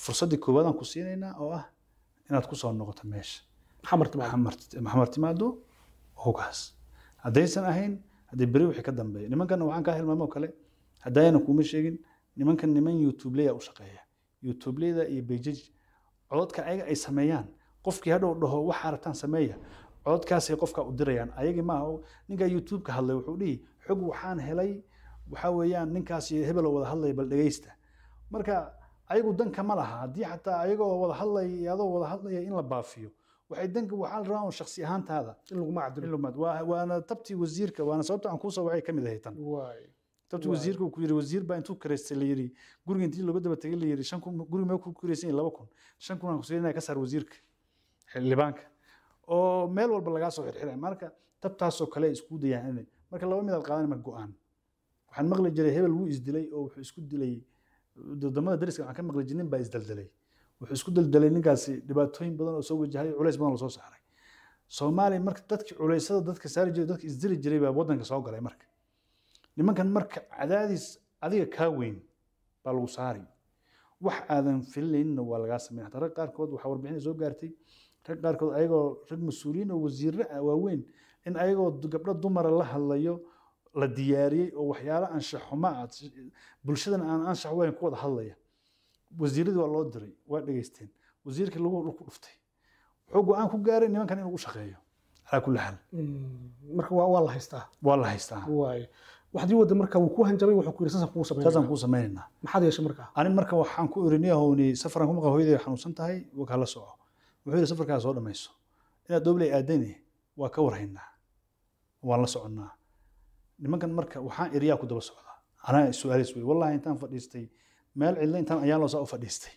fursaddii koowaad aan ku siinaynaa oo ah inaad ku soo noqoto meesha xamar timaado maxamar maxamar timaado hogaas haddaysan ahayn haddii beri wixii ka dambeeya nimankan waxaan kaa hilmaamo oo kale haddayna kuuma sheegin nimankan niman youtubeleya u shaqeeya youtubeleyda iyo bejaj cododka ayaga ay sameeyaan qofkii hadhow dhaho waxa aragtaan sameeya cododkaasay qofka u dirayaan ayagii maaha ninkaa youtubeka hadlay wuxuu dhihi xog waxaan helay waxa weeyaan ninkaas iyo hebeloo wada hadlaya bal dhegeysta marka ayagu danka ma laha haddii xataa ayagoo wada hadlaya iyo adoo wada hadlaya in la baafiyo waxay danka waxaa la rabaa un shaksi ahaantaada in laguma cadilo Ilmaad. Waa- waana tabtii wasiirka waana sababta aan kuusoo wacay ka mid ahay tan waay tabtii Waay. wasiirka uu ku yiri wasiir baa intuu karaystay la yiri guriga intii looga daba tegay la yiri shan kun guriga mee ku karaysan yahay laba kun shan kun aan kusiinaya ka saar wasiirka xildhibaanka oo meel walba lagaa soo xirxiray marka tabtaasoo kale ay isku dayaan inay marka laba midaad qaadan marka go-aan waxaan maqli jiray hebel wuu isdilay oo wuxuu isku dilay wadamada dariska waxaan ka maqli jiray nin baa isdaldalay wuxuu isku daldalay ninkaasi dhibaatooyin badan oo soo wajahay culays badan oo soo saaray soomaaliya marka dadki culaysada dadka saari jiray dadka isdili jiray baa wadanka soo galay marka nimankan marka cadaadis adiga kaa weyn baa lagu saari wax aadan filinayninna waa lagaa sameyn hataa rag qaarkood waxaa warbixina soo gaartay rag qaarkood ayagoo rag mas-uuliyiin oo wasiirre ah waaweyn in ayagoo du- gabdho dumara la hadlayo la diyaariyey oo waxyaalo anshax xumo ah bulshadan aan anshax weyn ku wada hadlaya wasiiradii waa loo diray waa dhegeysteen wasiirkii lagu ku dhuftay wuxuu go-aan ku gaaray nimankan inuu u shaqeeyo calaa kulli xaal marka waa waa la haystaa waa la haystaa waay waxdii wada marka wuu ku hanjabay wuxuu ku yiri sasan kugu sameyn saasaan kuu sameynaynaa maxaad yeeshay markaa ani marka waxaan ku irini ahowni safaraan ku maqa hooyaday xanuunsan tahay waa kaa la soco wuxuu yidhi safarkaa soo dhammayso inaad doobley aadani waa ka warhaynaa waan la soconnaa nimankan marka waxaan iriyaa ku daba socdaa anaa su-aalis wey wallahi intaan fadhiistay meel cidlo intaan ayaan loosaa u fadhiistay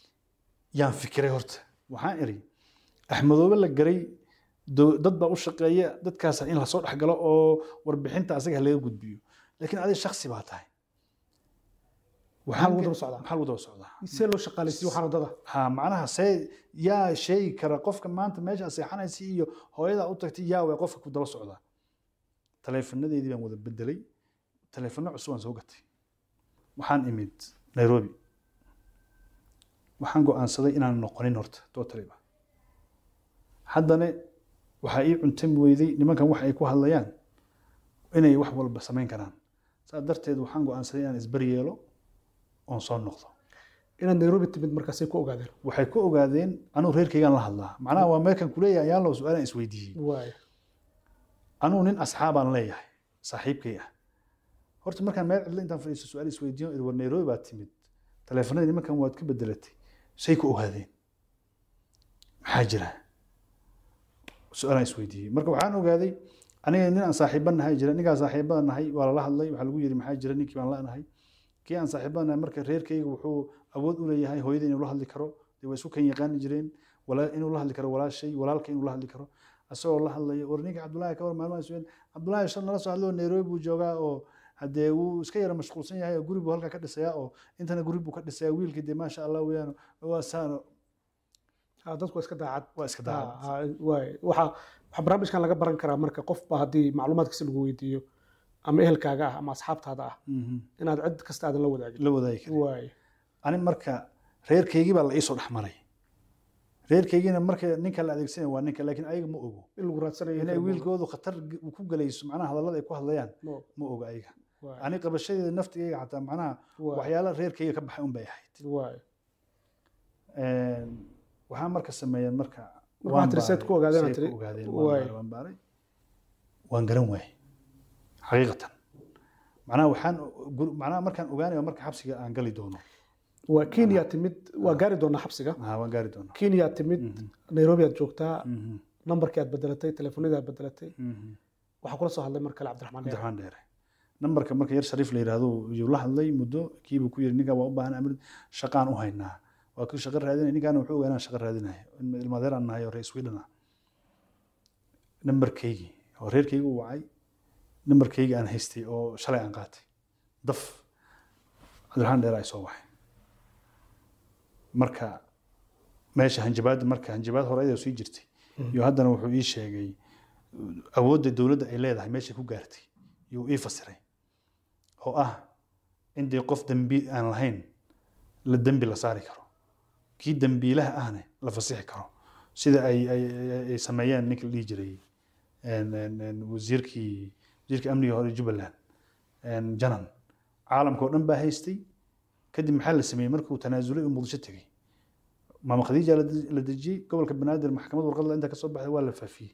yaan fikiray horta waxaan iri axmedoobe la garay do- dad baa u shaqeeya dadkaas in lasoo dhexgalo oo warbixinta asaga laga gudbiyo laakiin adiga shaksi baa tahay maxaa lagu daba socdaa maxaa lagu daba socdaa see loo shaqaalaysiiyo waxaan wadada ha macnaha see yaa sheegi kara qofka maanta meesha seexanaysa iyo hooyada u tagtay yaa way qofka ku daba socdaa taleefanadeedii baan wada bedelay taleefano cusub aan soo gatay waxaan imid nairobi waxaan go'aansaday inaan noqonin horta totaliba haddana waxaa ii cuntami weyday nimankan wax ay ku hadlayaan inay wax walba samayn karaan saas darteed waxaan go'aansaday inaan isbari yeelo oon soo noqdo inaad nairobi timid markaasay ku ogaadeen waxay ku ogaadeen anugu reerkaygaan la hadlaa macnaha waa meelkan kuleeyahay ayaan loo su-aalan isweydiiyey waay anugu nin asxaabaan leeyahay saaxiibkay ah horta markaan meel cidlo intaan fadhiisto su-aal isweydiiyo iri war nairobi baad timid taleefanadii nimankan waad ka bedelatay say ku ogaadeen maxaa jira su-aalaan isweydiiyey marka waxaan ogaaday aniga nin aan saaxiiba nahay jira ninkaa saaxiibada nahay waa lala hadlay waxaa lagu yiri maxaa jira ninkii baan la'nahay kii aan saaxiibada nahay marka reerkayga wuxuu awood u leeyahay hooyada inuu la hadli karo dee way isu kan yaqaani jireen walaa inuu la hadli karo walaashay walaalka inuu la hadli karo asagoo la hadlayo war ninka cabdullaahi ka war maalmaha isween cabdullaahi shan nala soo hadlo nairobi buu joogaa oo haddee wuu iska yara mashquulsan yahay oo guri buu halkaa ka dhisayaa oo intana guri buu ka dhisayaa wiilkii dee maasha allah weeyaan waa saano Ha, dadku waa iska daacad waa iska Ha, daacad ha, waay waxa waxa barnaamijkan laga baran karaa marka qofba haddii macluumaadkiisa lagu weydiiyo ama ehelkaaga ah ama asxaabtaada ah Mhm. inaad cid kasta aadan la wadaagin la wadaagi kara waay ani marka reerkaygii baa la iisoo dhex maray reerkaygiina marka ninka la adeegsanaya waa ninka laakiin ayaga ma ogo in lagu raadsanayo inay wiilkoodu khatar g- ku galayso macnaha hadallada ay ku hadlayaan No, ma ogo ayaga waay, ani qabashadeeda naftigayga xataa macnaha waay, waxyaala reerkayga ka baxay un bay ahayd waay. waxaa marka sameeyeen marka Marka waan waxaad tiri seed baaray, ku ogaadeen say aad tiri, ku ogaadeen waay. waan baaray waan baaray waan garan waayey xaqiiqatan macnaha waxaan gur- macnaha markaan ogaanayo marka xabsiga aan gali doono waa kenya timid waa gaari doonaa xabsiga Ah, waan gaari doonaa kenya timid nairobi aad joogtaa Mhm, nambarkii aad bedelatay telefoonadii aad bedelatay mhm. waxaa kula soo hadlay mar kale cabdiraxmaan dheere cabdiraxmaan dheere nambarka marka yar shariif la yidhaahdo yuu la hadlay muddo kiibuu ku yiri ninkaa waa u baahan amir shaqaan u haynaa waa kii shaqo raadinay ninkaana wuxuu ogaa inaan shaqo raadinayo ilmadeer aan nahay oo reer sweden ah nambarkaygii oo reerkaygi u wacay nambarkaygii aan haystay oo shalay aan qaatay daf cabdiraxmaan dheere ay soo waxay marka meesha hanjabaadda marka hanjabaad hore ayadoo sii jirtay iyo haddana wuxuu ii sheegay awoodda dowladda ay leedahay meeshay ku gaartay yuu ii fasiray oo ah in dee qof dembi aan lahayn la dembi la saari karo kii dembiilaha ahne la fasixi karo sida ay ay ay- ay sameeyeen ninka la dhihi jiray een, een, een, wasiirkii wasiirkii amniga hore jubbaland een, janan caalamka oo dhan baa haystay kadib maxaa la sameeyey markuu tanaasulay uu muqdisho tegey maama khadiija la de- la dejiyey gobolka banaadir maxkamad warqad inta kasoo baxday waa la faafiyey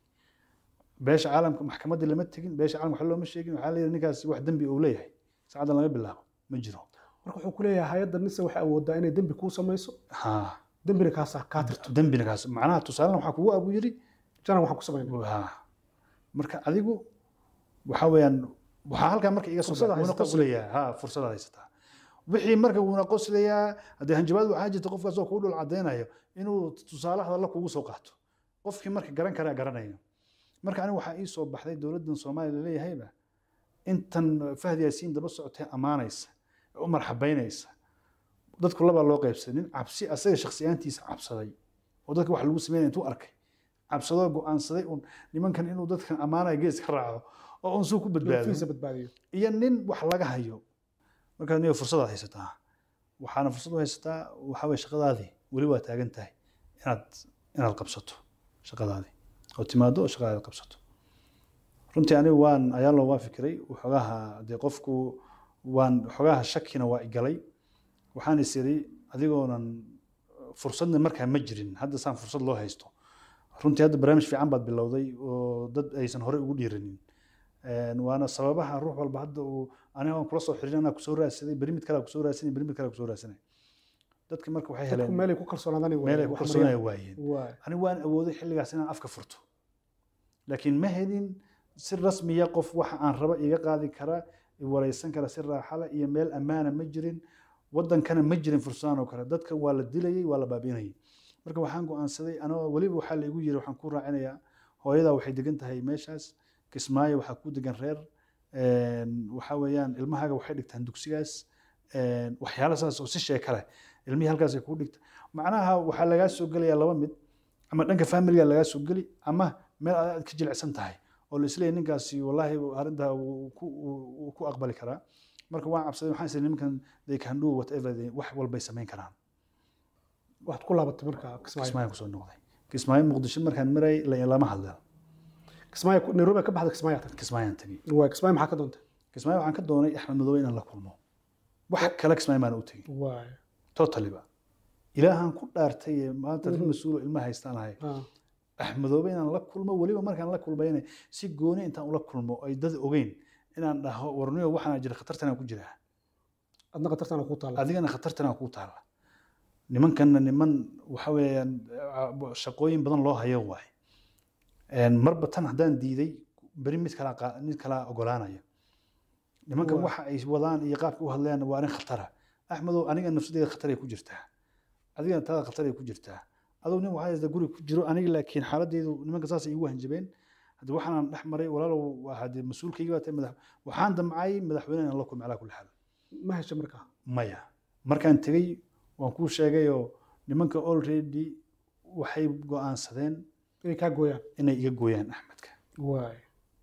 beesha caalamka maxkamaddii lama tegin beesha caalamka wax looma sheegin waxaa la yidhi ninkaasi wax dembi uu leeyahay saacaddan laga bilaabo ma jiro marka wuxuu ku leeyahay hay-adda nise waxay awoodaa inay dembi kuu samayso ha dembina kaasaa kaa tirto dembina kaas macnaha tusaalena waxaa kugu abu yidhi janan waxaan ku samaynay ha marka adigu waxa weeyaan waxaa halkaa marka iga soo Fursada baxay, wuuna haysataa qoslayaa ha fursada haysataa wixii marka wuuna qoslayaa haddee hanjabaad waxaa jirta qofkaas oo kuu dhul cadaynayo inuu tusaale hadalla kugu soo qaato qofkii marka garan karaa garanayo marka aniga waxaa ii soo baxday dowladdan soomaaliya laleeyahayba intan fahd yaasiin daba socotee ammaanaysa ee u marxabaynaysa dadku labaa loo qaybsaday nin cabsi asaga shakhsiyaantiisa cabsaday oo dadka wax lagu sameynaya intuu arkay cabsadoo go'aansaday un nimankan inuu dadkan ammaanaya gees ka raaco oo un suu ku badbaado fiisa badbaadiyo iyo nin wax laga hayo markaa niyo fursadaad haysataa waxaana fursad u haysataa waxaa weye shaqadaadii weli waa taagan tahay inaad inaad qabsato shaqadaadii oo timaado oo shaqadaadi qabsato runtii anigu waan ayaa loo waa fikiray waxoogaha dee qofku waan waxoogaha shakina waa igalay waxaan is iri adigoonan fursadna markaa ma jirin hadda saan fursad loo haysto runtii hadda barnaamij fiican baad bilowday oo dad aysan horey ugu dhiiranin Een, waana sababaha ruux walba hadda uu aniga aan kula soo xirin anaa kusoo raadsaday beri mid kalea kusoo raadsanay beri mid kalea kusoo raadsanay dadka marka waxay dadku heleen meelay ku kalsoonaadaan meel ay ku kalsoonaya waayeen waay ani waan awooday xilligaas inaan afka furto laakiin ma helin si rasmiya qof waxa aan raba iga qaadi kara i wareysan kara si raaxala iyo meel ammaana ma jirin wadankana ma jirin fursadaan oo kale dadka waa la dilayay waa la baabiinayay marka waxaan go'aansaday anoo weliba waxaa la igu yiri waxaan ku raacinayaa hooyadaa waxay degan tahay meeshaas kismaayo waxaa ku degan reer een, waxaa weeyaan ilmahaaga waxay dhigtaan dugsigaas een, waxyaalo saas oo si sheeka leh ilmihii halkaas ay kuu dhigta macnaha waxaa lagaa soo gelayaa laba mid ama dhanka familiga lagaa soo geli ama meel aad ka jilicsan tahay oo la isleeyahay ninkaasi wallaahi arrintaa wuu ku wuu ku aqbali karaa marka waan cabsaday waxaan isleeyahay nimankan they can do whatever they wax walbay samayn karaan waxaad ku laabatay marka kismaayo kismaayo kusoo noqday kismaayo muqdisho markaan maray la- lama hadla kismaayo nairobi ka baxda kismaayo tagtay kismaayaan tegey waay kismaayo maxaa ka doontay kismaayo waxaan ka doonay axmed madoobe inaan la kulmo wax kale kismaayo maan u tegey waay totaliba ilaahan ku dhaartay ee maanta rin mas-uulo ilma haystaan ahay ah, axmedoobe inaan la kulmo weliba markaan la kulmayna si gooni intaan ula kulmo ay dad ogeyn inaan dhaho warniyo waxaan jira khatartanaa ku jiraa adna qatartana ku taala adigana khatartanaa kuu taalla nimankanna niman waxa weeyaan ah, shaqooyin badan loo hayo waay Een, marba tan haddaan diiday beri mid kalaa qaa- mid kalaa ogolaanaya nimankan Waa. waxa ay wadaan iyo qaabka u hadlayaan waa arrin khatara axmedow aniga nafsadeeda khataray ku jirtaa adigana taada khataray ku jirtaa aduu nin waxaa haysta guri ku jiro aniga laakiin xaaladdeedu nimanka saas ay igu hanjabeen hadda waxaan dhex maray walaalow waa haddee mas-uulkayga baa tahay madax waxaan damcay madaxweyne inaan la kulmo calaa kulli xaal ma hesha markaa maya markaan tegey waan kuu sheegayoo nimanka already waxay go'aansadeen inay kaa gooyaan inay iga gooyaan axmedka waay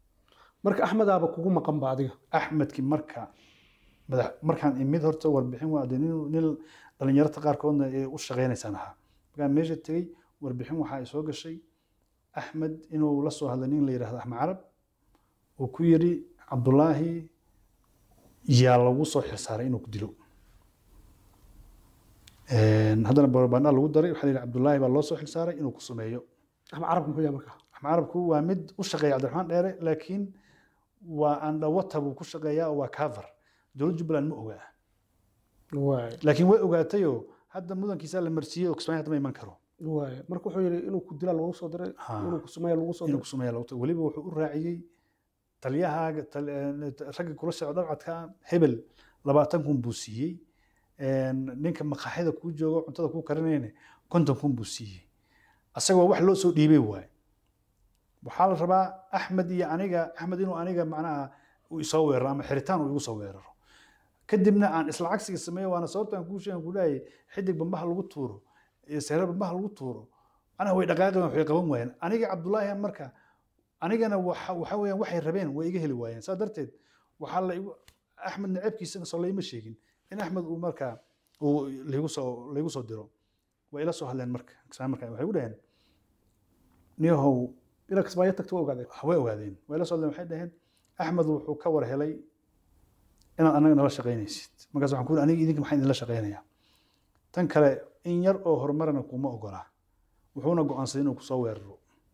marka axmedaaba kugu maqan ba adiga axmedki marka madax markaan imid horta warbixin waa dee nin nin dhalinyarta qaarkoodna ee u shaqaynaysaan ahaa markaan meesha tegey warbixin waxaa ay soo gashay axmed inuu la soo hadlay nin la yidhahdo axmed carab uu ku yidhi cabdulaahi yaa lagu soo xirsaaray inuu ku dilo Een, haddana barbandha lagu daray waxaa la yidhi cabdulaahi baa loo soo xirsaaray inuu ku sameeyo axmed carabka muxuu yahay markaa axmed carabku waa mid u shaqeeya cabdiraxmaan dheere laakiin waa andhawata buu ku shaqeeyaa oo waa cover dowlad jubbaland ma ogaa waay laakiin way ogaatayoo hadda mudankiisaa la marsiiyey oo kismaayo hadda ma iman karo waay marka wuxuu yidhi inuu ku dila lagu soo diray Ha. inuu ku sumeeya lagu soo inuu diray ku sameeya lagu tago weliba wuxuu u raaciyey taliyahaaga tal- eh, ragga kula socda dhabcadka hebel labaatan kun buu siiyey Een, ninka maqaaxida kuu joogo cuntada kuu karinayna konton kun buu siiyey asagoo wax loo soo dhiibay waay waxaa la rabaa axmed iyo aniga axmed inuu aniga macnaha uu isoo weeraro ama xiritaan uu igu soo weeraro kadibna aan isla cagsiga sameeyo waana sababtaan kuu sheegan ku leeyahay xidig bambaha lagu tuuro iyo seerar bambaha lagu tuuro macnaha way dhaqaaqeen waxay qaban waayeen aniga cabdulaahi marka anigana waxa waxa weeyaan waxay rabeen way iga heli waayeen saa darteed waxaa la igu axmed naceebkiisana soo layma sheegin in axmed uu markaa uu liigu soo liigu soo diro way ila soo hadleen marka kismaayo marka waxay u dhaheen niyahow inaad kismaayo tagto waa ogaadeen way ogaadeen way ila soo hadleen waxay dhaheen axmed wuxuu ka war helay inaad anaga nala shaqaynaysid markaas waxaan ku yidhi aniga idinka maxaan idinla shaqaynayaa tan kale in yar oo horumarana kuma ogola wuxuuna go'aansaday inuu kusoo weeraro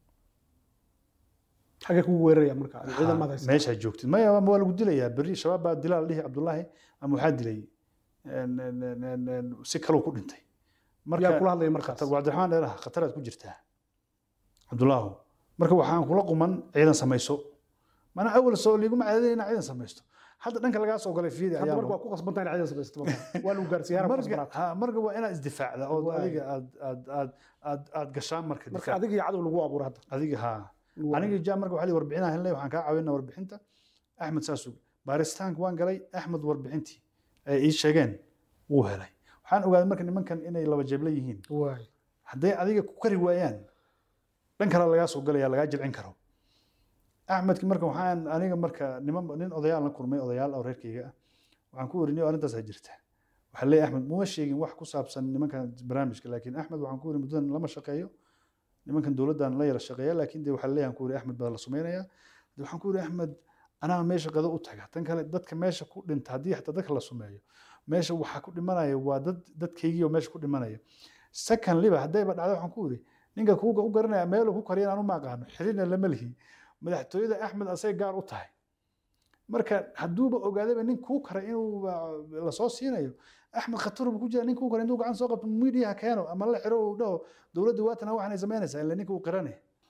xagee kugu weeraraya marka ciidan maad haysa meeshaa joogtid maya waa waa lagu dilayaa berri shabaab baa dilaa la dhihi cabdullaahi ama waxaa dilay en- en- en- en- en, si kaluu ku dhintay yaa kula hadlaya markaas khatar cabdiraxmaan dheeraha khataraad ku jirtaa cabdullaahu marka waxaan kula quman ciidan samayso mana awal soo liiguma caadadaya inaa ciidan samaysto hadda dhanka lagaa soo galay fiidi hadda ayaa marka waa ku qasbantaa in ciidan samaysato marka waa lagu gaarsiiyaa ku marka qasbanaa ha, marka waa inaad isdifaacda oo Waay. adiga aad aad aad aad aad gashaan marka marka difaac adiga iyo cadow lagu abuura hadda adiga haa Lagu aniga jaa marka waxaa la warbixinaa helnay waxaan kaa caawinaa warbixinta axmed saasug baaritaanka waan galay axmed warbixintii ay ii sheegeen wuu helay waxaan ogaaday marka nimankan inay laba jeebla yihiin waay hadday adiga ku kari waayaan dhan kale lagaa soo galaya lagaa jilcin karo axmedki marka waxaan aniga marka niman nin odayaal la kulmay odayaal oo reerkayga ah waxaan ku werinay arrintaasaa jirta waxaa leeyahay axmed muma sheegin wax ku saabsan nimankan barnaamijka laakiin axmed waxaan ku weri muddadan lama shaqeeyo nimankan dowladdan la yara shaqeeya laakiin de waxaa leeyahay ku weri axmed baa la sumaynayaa de waxaan ku weri axmed anaa meesha qado u taga tan kale dadka meesha ku dhinta haddii xataa dadka la sumeeyo meesha waxaa ku dhimanaya waa dad dadkaygii oo meesha ku dhimanaya secondlyba haddayba dhacdo waxaan ku weri ninka kuuga u garanaya meeluu ku kariyan aan u maaqaano xirina lama lihi madaxtooyada axmed asay gaar u tahay marka hadduuba ogaadayba nin kuu kara inuu lasoo siinayo axmed khatar buu ku jira nin kuu kara intuu gacan soo qabto midiyaha keeno ama la xiro uu dhaho dowladda waatana waxaanay samaynaysaa ila ninka uu qirane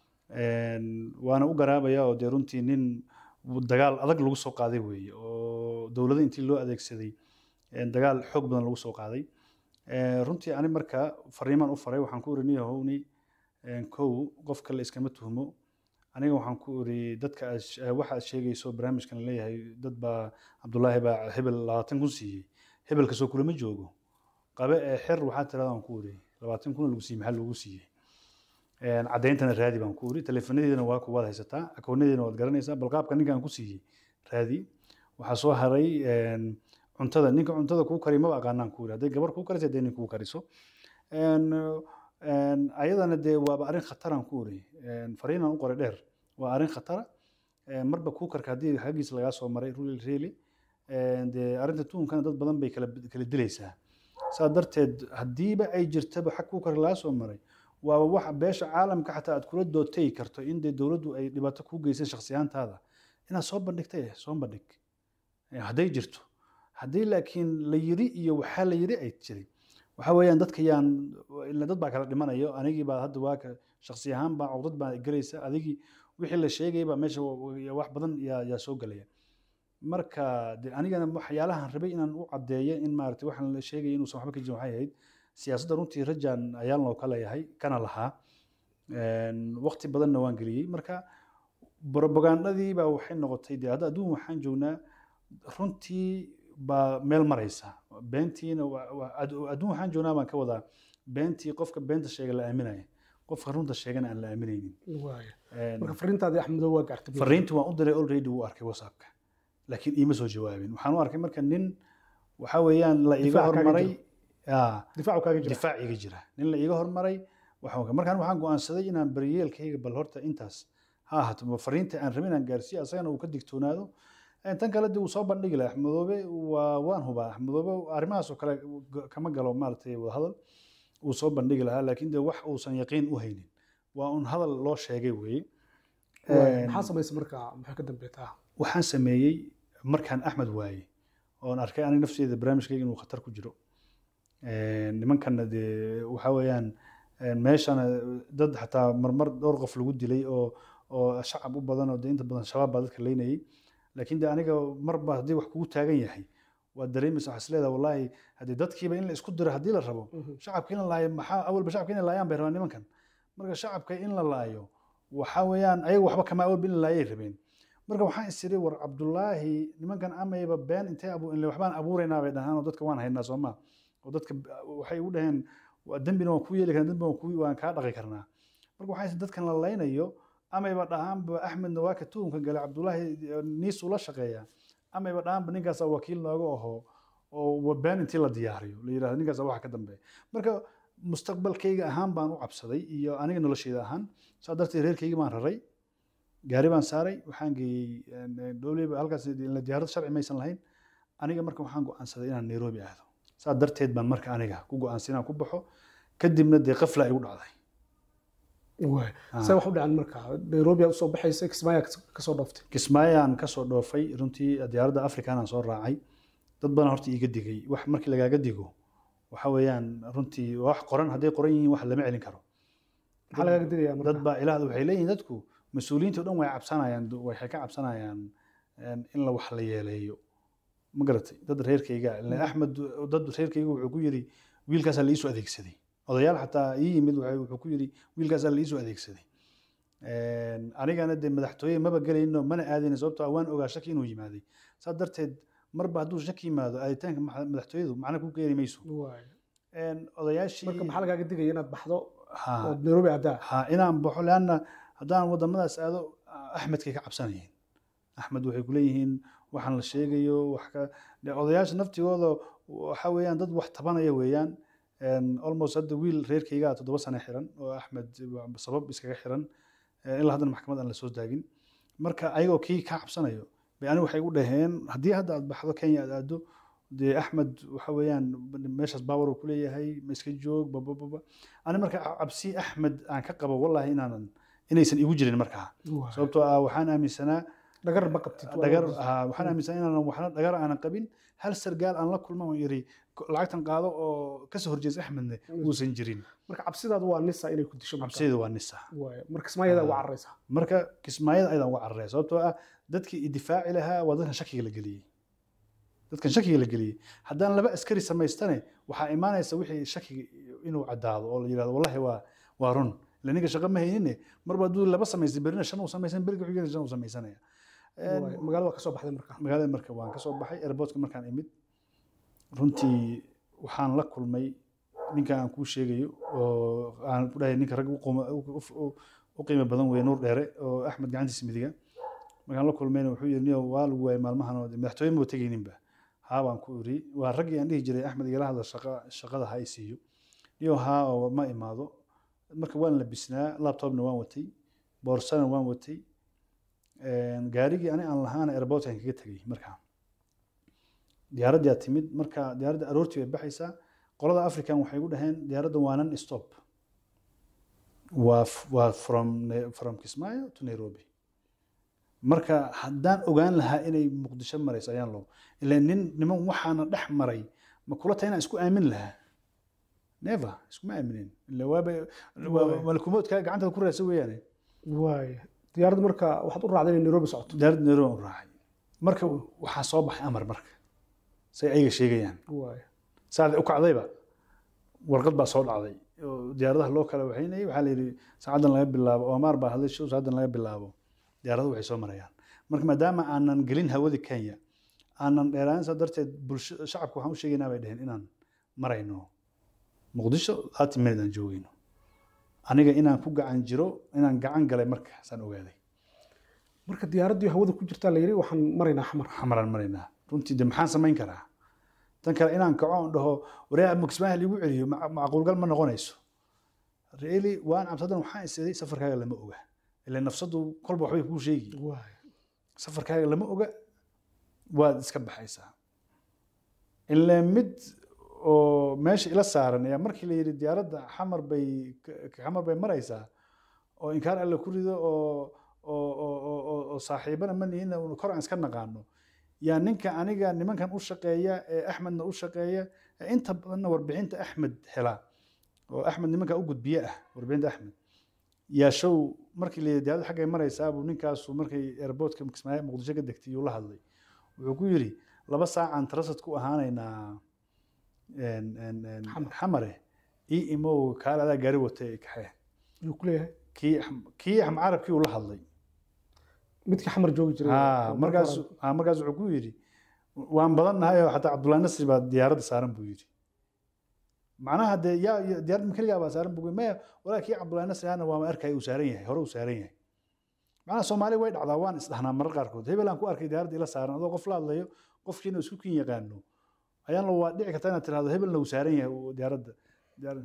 waana u garaabaya oo dee runtii nin dagaal adag lagu soo qaaday weeye oo dowladda intii loo adeegsaday dagaal xoog badan lagu soo qaaday runtii ani marka fariimaan u faray waxaan ku iri niyahowni kow qofka la iskama tuhmo aniga waxaan ku iri dadka waxa aad sheegayso barnaamijkan leeyahay dad baa cabdullaahi baa hebel labaatan kun siiyey hebel kasoo kulama joogo qabe ee xer waxaa tirada aan ku iri labaatan kun lagu siiyey maxaa loogu siiyey caddayntana raadi baan ku iri teleefanadiina waa kuwaad haysataa akoonadiina waad garanaysaa bal qaabka ninkaan ku siiyey raadi waxaa soo haray cuntada ninka cuntada kuu kari maba aqaanaan ku iri hadday gabar kuu karisa hadday nin kuu kariso ayadana dee waaba arrin khataraan ku iri fariinaan u qoray dheer waa arrin khatara marba kuu karka haddii xaggiisa lagaa soo maray really dee arrinta tuunkana dad badan bay kala kala dilaysaa saa darteed haddiiba ay jirtaba xag kuu karka lagaa soo maray waaba waxa beesha caalamka xataa aad kula dootay karto in dee dowladdu ay dhibaato kuu geysay shakhsiyaantaada inaad soo bandhigtay soo bandhig hadday jirto haddii laakiin la yiri iyo waxaa la yiri ay jiray waxa weeyaan dadka yaan ila dad baa kala dhimanayo anigii baa hadda waa ka shakhsi ahaan baa cugdad baa gelaysa adigii wixii la sheegay baa meesha wax badan yaa yaa soo gelaya marka de anigana waxyaalahan rabay inaan u caddeeyo in maaragtay waxaan la sheegaya inuusan waxba ka jirin waxay ahayd siyaasadda runtii rajaan ayaan loo ka leeyahay kana lahaa waqti badanna waan geliyey marka propagandadii baa waxay noqotay de hadda adduun waxaan joognaa runtii baa meel maraysa beentiina adduun waxaan joognaa baan ka wadaa beentii qofka beenta sheega la aaminaya qofka runta sheegana aan la aaminaynin marka fariintaadii axmedo waa gaartay fariintii waan u diray already wuu arkay whatsappka laakiin iima soo jawaabin waxaan u arkay marka nin waxa weeyaan la iiga hormaray difaacu kaaga jira difaac iga jira nin la iiga hormaray markaan waxaan go'aansaday inaan baryeelkayga bal horta intaas ha ahaato fariinta aan rabin inaan gaarsiiyo asagana uu ka digtoonaado tan kale dee uu soo bandhigi lahaa axmedoobe waa waan hubaa axmedoobe arrimahaas oo kale kama galo maaragtay wadahadal uu soo bandhigi lahaa laakiin dee wax uusan yaqiin u haynin waa un hadal loo sheegay weeye maxaa samaysay marka maxay ka dambeetaa waxaan sameeyey markaan axmed waayey oon arkay aniga nafteeda barnaamijkayga inuu khatar ku jiro nimankanna dee waxa weeyaan meeshana dad xataa marmar dhowr qof lagu dilay oo oo shacab u badan oo dee inta badan shabaab baa dadka leynayay laakiin de aniga marba haddii wax kugu taagan yahay waa dareemaysa waxaa isleedaha wallaahi haddii dadkiiba in la isku diro haddii la rabo shacabka in la laayo maxaa awalba shacabka in la laayaan bay rabaan nimankan marka shacabka in la laayo waxa weeyaan ayaga waxba kama awalba in la laayay rabeen marka waxaan isiri war cabdullaahi nimankan amayba been intay abu in waxbaan abuuraynaa bay dhahaan oo dadka waan haynaa soo maa oo dadka waxay u dhaheen dembina waan ku yeeli karnaa dembina waan ku waan kaa dhaqi karnaa marka waxaan isiri dadkan la laynayo amayba dhahaanba axmedna waa ka tuhumka gale cabdullaahi niisuu la shaqeeyaa amayba dhahaanba ninkaasaa wakiil nooga aho oo been intii la diyaariyo la yidhahdo ninkaasa waxa ka dambeeya marka mustaqbalkayga ahaan baan u cabsaday iyo aniga noloshayda ahaan saa darteed reerkayga baan raray gaari baan saaray waxaan geeyey dowleyba halkaas ila diyaarad sharci maysan lahayn aniga marka waxaan go'aansaday inaan nairobi aado saa darteed baan marka aniga ku go'aansaday inaan ku baxo kadibna dee qafla igu dhacday waay Ah. see wax u dhacan marka nairobi aad usoo baxaysa kismaayaa kasoo dhooftay kismaayaan kasoo dhoofay runtii diyaaradda africanaan soo raacay dad badan horta iiga digay wax markii lagaaga digo waxa weeyaan runtii wax qoran hadday qoran yihiin wax lama celin karo maxaa lagaaga digayaa marka dad baa ilaah waxay leeyihiin dadku mas-uuliyiinta o dhan way cabsanayaan waxay ka cabsanayaan een, in la wax la yeeleeyo ma garatay dad reerkayga ileen axmed dad reerkayga wuxuu ku yidhi wiilkaasaa la iisoo adeegsaday odayaal xataa ii yimid waxay- wuxuu ku yidhi wiilkaasaa la iisoo adeegsaday Een, anigana dee madaxtooye maba gelayno mana aadayna sababtoo ah waan ogaa shaki inuu yimaaday saa darteed marba hadduu shaki yimaado aaditaanka maxa- madaxtooyadu macna ku keeni mayso waay Een, odayaashii marka maxaa lagaaga digaya inaad baxdo Ha. ood nairobi aadaa ha inaan baxo leanna haddaan wadamadaas aado axmedkay ka cabsanayeen axmed waxay ku leeyihiin waxaan la sheegayo wax ka de odayaasha naftigooda waxa weeyaan dad wax tabanaya weeyaan Een, almost hadda wiil reerkaygaa toddoba sano xiran oo axmed sabab iskaga xiran Eh, ilaa haddana maxkamad aan la soo taagin marka ayagoo kii ka cabsanayo bay aniga waxay u dhaheen haddii hadda aad baxdo kenya aad aado dee axmed waxa weeyaan meeshaas baawar uu ku leeyahay ma iska joog babababa ani marka cabsi axmed aan ka qabo wallahi inaanan inaysan igu jirin markaa Waay. sababtoo ah waxaan aaminsanaa dhagar ma qabtid waa dhagar lagu- ah, waxaan aaminsanaa inaanan waxna dhagar aanan qabin hal sargaal aan la kulma oo yiri "Ko- lacagtan qaado oo kasoo horjeesa axmedne uusan jirin marka cabsidaadu waa nisa inay ku disho marka. cabsideedu waa nisa waay marka kismaayada Ah. waa cararaysaa marka kismaayada ayadaan uga cararaya sababtoo ah dadkii idifaaci lahaa waa dadkan shakiga la geliyey dadkan shakiga la geliyey haddaan laba askari samaystane waxaa imaanaysa wixii shakiga inuu caddaado oo la yidhahdo wallahi waa waa run ila ninka shaqo ma haynine marba hadduu laba samaystay berina shan uu samaysan beriga xigana shan uu samaysanaya Een, Waay. magaalada waa kasoo baxday marka magaalada marka waan ka soo baxay airportka markaan imid runtii waxaan la kulmay ninka aan kuu sheegayo oo aan ku dhahay ninka rag u qooma- u- u- u qiimo badan weeye nuur dheere oo axmed gacantiisa midiga markaan la kulmayna wuxuu yidhi niyo waa lagu waayay maalmahan oo madaxtooye ma tegayninba haa baan ku iri waa raggii aan dhihi jiray axmed igala hadla shaqa shaqada ha i siiyo niyo haa oo ma imaado marka waan labisnaa laptopna waan watay boorsana waan watay Een, gaarigii ani aan lahaana airportkan kaga tegay markaa diyaaraddaa timid marka diyaaradda aroortii bay baxaysaa qolada african waxay ku dhaheen diyaaradda waa non stop waa f- waa from Ne- from kismaayo to nairobi marka haddaan ogaan lahaa inay muqdisho marayso ayaan loo ilaa nin niman waxaana dhex maray ma kula tahay inaan isku aamin lahaa never iskuma aaminin ila waaba waa- malkumoodkaa gacantaada ku raadsan weeyaane waay diyaaradda marka waxaad u raacday inay nairobi socoto diyaaradda nairobi aan u raacay marka waxaa soo baxay amar marka say ayaga sheegayaan waay saacadii u kacdayba warqad baa soo dhacday oo diyaaradaha loo kala waxaynayay waxaa la yidhi saacaddan laga bilaabo oomaar baa hadlay show saacaddan laga bilaabo diyaaradahu waxay soo marayaan marka maadaama aanan gelin hawadii kenya aanan dheeraan saa darteed bulsho shacabka waxaan u sheegaynaa bay dheheen inaan marayno muqdisho thirty minute aan joogayno aniga inaan ku gacan jiro inaan gacan galay markaasaan ogaaday marka diyaaraddii hawada ku jirtaa la yidhi waxaan maraynaa xamar xamaraan maraynaa runtii de maxaan samayn karaa tan kale inaan kaco oon dhaho wareer maksmaha liigu celiyo ma- macquulgal ma noqonayso really waan cabsadan waxaan isiday safarkaaga lama oga ila nafsadu kolba waxbay kuu sheegi waay safarkaaga lama oga waad iska baxaysaa ilaa mid oo meesha ila saaran ayaa markii la yidhi diyaaradda xamar bay ka- xamar bay maraysaa oo inkaar alle ku rido oo oo oo oo- oo oo saaxiibana ma nihin kor aan iska naqaano yaa ninka aniga nimankan u shaqeeya ee axmedna u shaqeeya ee inta badanna warbixinta axmed hela oo axmed nimanka u gudbiye ah warbixinta axmed yaa show markii la yidhi diyaaradda xaggay maraysaa buu ninkaasu markay airportka kismaayo muqdisho ka degtay yuu la hadlay wuxuu ku yidhi laba saacaan tarasad ku ahaanaynaa een- een- een Xamar. xamare ii imow kaal adaa gaari watay kaxee ayuu ku leeyahay kii Ahm- kii axmed carabkii uu la hadlay midkii xamar joogi jiray Ah, oo markaas marka hore- ah, markaas wuxuu ku yidhi waan badannahay oo xataa cabdullahi nasri baa diyaaradda saaran buu yidhi macnaha dee yaa yaa- diyaaradda makeligaa baa saaran buu maya walaa kii cabdullahi nasri ahna waama arkaya uu saaran yahay hore uu saaran yahay macnaha soomaali way dhacdaa waan isdhahnaa marar qaarkood hebel aan ku arkay diyaaradda ila saaran adoo qof la hadlayo qofkiina isku kin yaqaano ayaan la waa dhici karta inaad tirahdo hebelna uu saaran yahay uu diyaaradda diyaaradda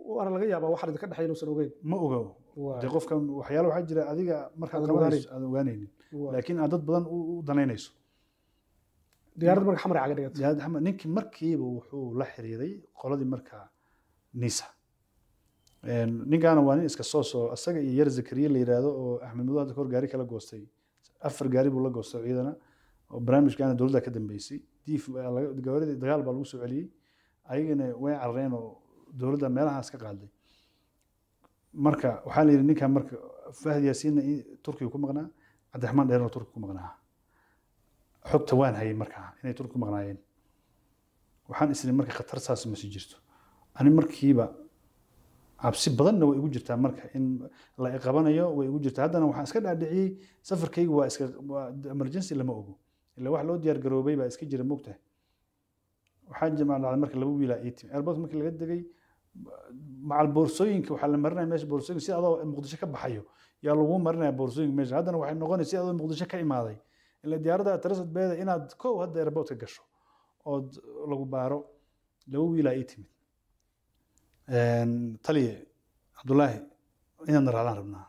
waana laga yaabaa waxaan idinka dhexay inuusan ogeyn ma oga Waa- dee qofkan waxyaalo waxaa jira adiga markaad Aadan qabanayso aadan ogaanaynin waa- laakiin aad dad badan u u danaynayso diyaarad marka xamar caga dhigata Jihaad Axmed ninkii markiiba wuxuu la xiriiray qoladii markaa nisa Een, ninkaana waa nin iska soo soo asaga iyo yar zakariya la yidhaahdo oo axmed madow hadda kahor gaari kala goostay afar gaari buu la goostay ciidana oo barnaamijkaana dowladda ka dambeysay diif baa laga- gawaaridii dagaal baa lagu soo celiyey ayagana way carareen oo dowladda meelahaas ka qaaday marka waxaa la yidhi ninkan marka fahd yaasiinna i- turkiga ku maqnaa cabdiraxmaan dheerna turkiga ku maqnaa xogta waan hayay markaa inay turki ku maqnaayeen waxaan isiri marka khatar saas ma sii jirto ani markiiba cabsi badanna way igu jirtaa marka in la iqabanayo way igu jirtaa haddana waxaan iska dhaadhiciyey safarkaygu waa iska waa emergency lama ogo ila wax loo diyaar garoobay baa iska jira mogtahay waxaa jimaa dhacday marka laba wiilaa ii timi airport markii laga degay macal boorsooyinka waxaa la marinaya meesha boorsooyinka si adoo muqdisho ka baxayo yaa lagu marinaya boorsooyinka meesha haddana waxay noqonaysa si adoo muqdisho ka imaaday ila diyaaradda tarasad beeda inaad kow hadda airportka gasho ood lagu baaro laba wiilaa ii timid taliye cabdulaahi inaadna raacdaan rabnaa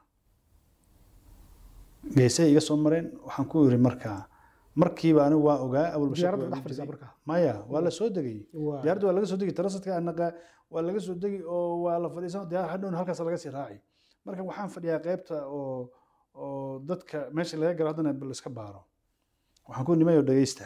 geesay iga soo mareen waxaan ku yiri markaa markiiba anigu waa ogaa awal diyaaradda dhex fadhisaa marka maya waa la soo degay Waa- diyaaradda waa laga soo degi tarasadka anaqa waa laga soo degi oo waa la fadhiisan diyaar hadhown halkaas laga sii raaci marka waxaan fadhiyaa qaybta oo oo dadka meesha laga galo haddana bal iska baaro waxaan ku nimayo dhegeysta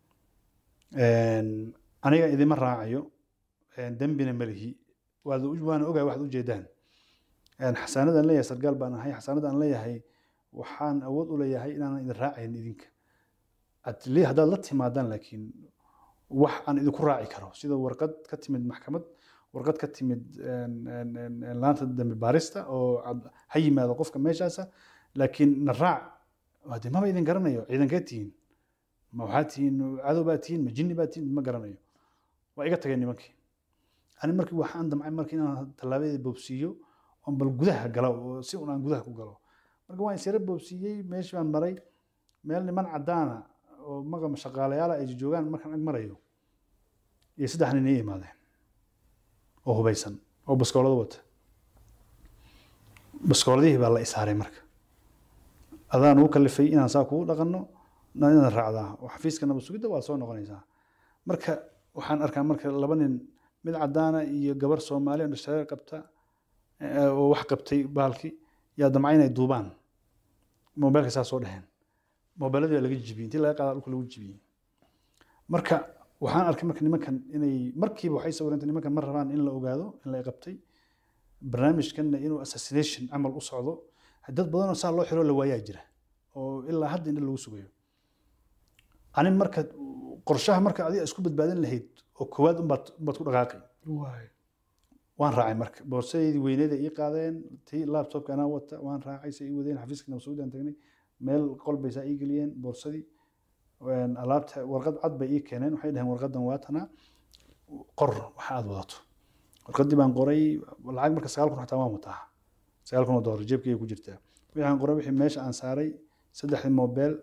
Een, aniga idima raacayo een, dembina malihi waad u- waana ogahay waxaad ujeedaan Een, xasaanadaan leeyahay sargaal baan ahay xasaanadaan leeyahay waxaan awood u leeyahay inaanan idin raacayn idinka at least haddaad la timaadaan laakiin wax aan idinku raaci karo sida warqad ka timid maxkamad warqad ka timid een, een, een, een laanta dambi baarista oo cad- ha yimaado qofka meeshaasa laakiin na raac waa dee maba idin garanayo ciidankee tihiin ma waxaa tihiin cadow baa tihiin ma jinni baa tihiin ma garanayo waa iga tageen nimankii ani markii waxaan damcay markii inaan tallaabadii boobsiiyo oon bal gudaha galo oo si un aan gudaha ku galo marka waan isyara boobsiiyey meeshii baan maray meel niman caddaana oo magama shaqaalayaala ay joogaan markaan ag marayo iyo saddex nin ii imaadeen oo hubaysan oo baskoolado wata baskooladihii baa la isaaray marka adaan ugu kalifay inaan saa kugu dhaqanno na inaad raacdaa oo xafiiska nabad sugidda waad soo noqonaysaa marka waxaan arkaa marka laba nin mid caddaana iyo gabar soomaali oo dhashareer qabta eh, oo wax qabtay bahalkii yaa damca inay duubaan moobeelka saa soo dheheen moobeeladii baa laga jibiyey intii laga qaadaa dhulka lagu jibiyey marka waxaan arkay marka nimankan inay markiiba waxay sawirantay nimankan ma rabaan in la ogaado in la qabtay barnaamijkanna inuu assassination camal u socdo dad badanoo saa loo xiro la waayaa jira oo ilaa hadda indha lagu sugayo ani marka qorshaha marka adiga isku badbaadin lahayd oo koowaad unbaad unbaad ku dhaqaaqay Waay. waan raacay marka boorsadeydii weyneeda ii qaadeen tii laptopka anaa wata waan raacay say ii wadeen xafiiska nabasuudaan tagnay meel qol bay saa ii geliyeen boorsadii Een, alaabta warqad cad bay ii keeneen waxay dhaheen warqadan waa tanaa qor waxa aad wadato warqadii baan qoray lacag marka sagaal kun xataa waan wataa sagaal kun oo doolar jeebkayga ku jirtaa waxaan qoray wixii meesha aan saaray saddexdii mobeel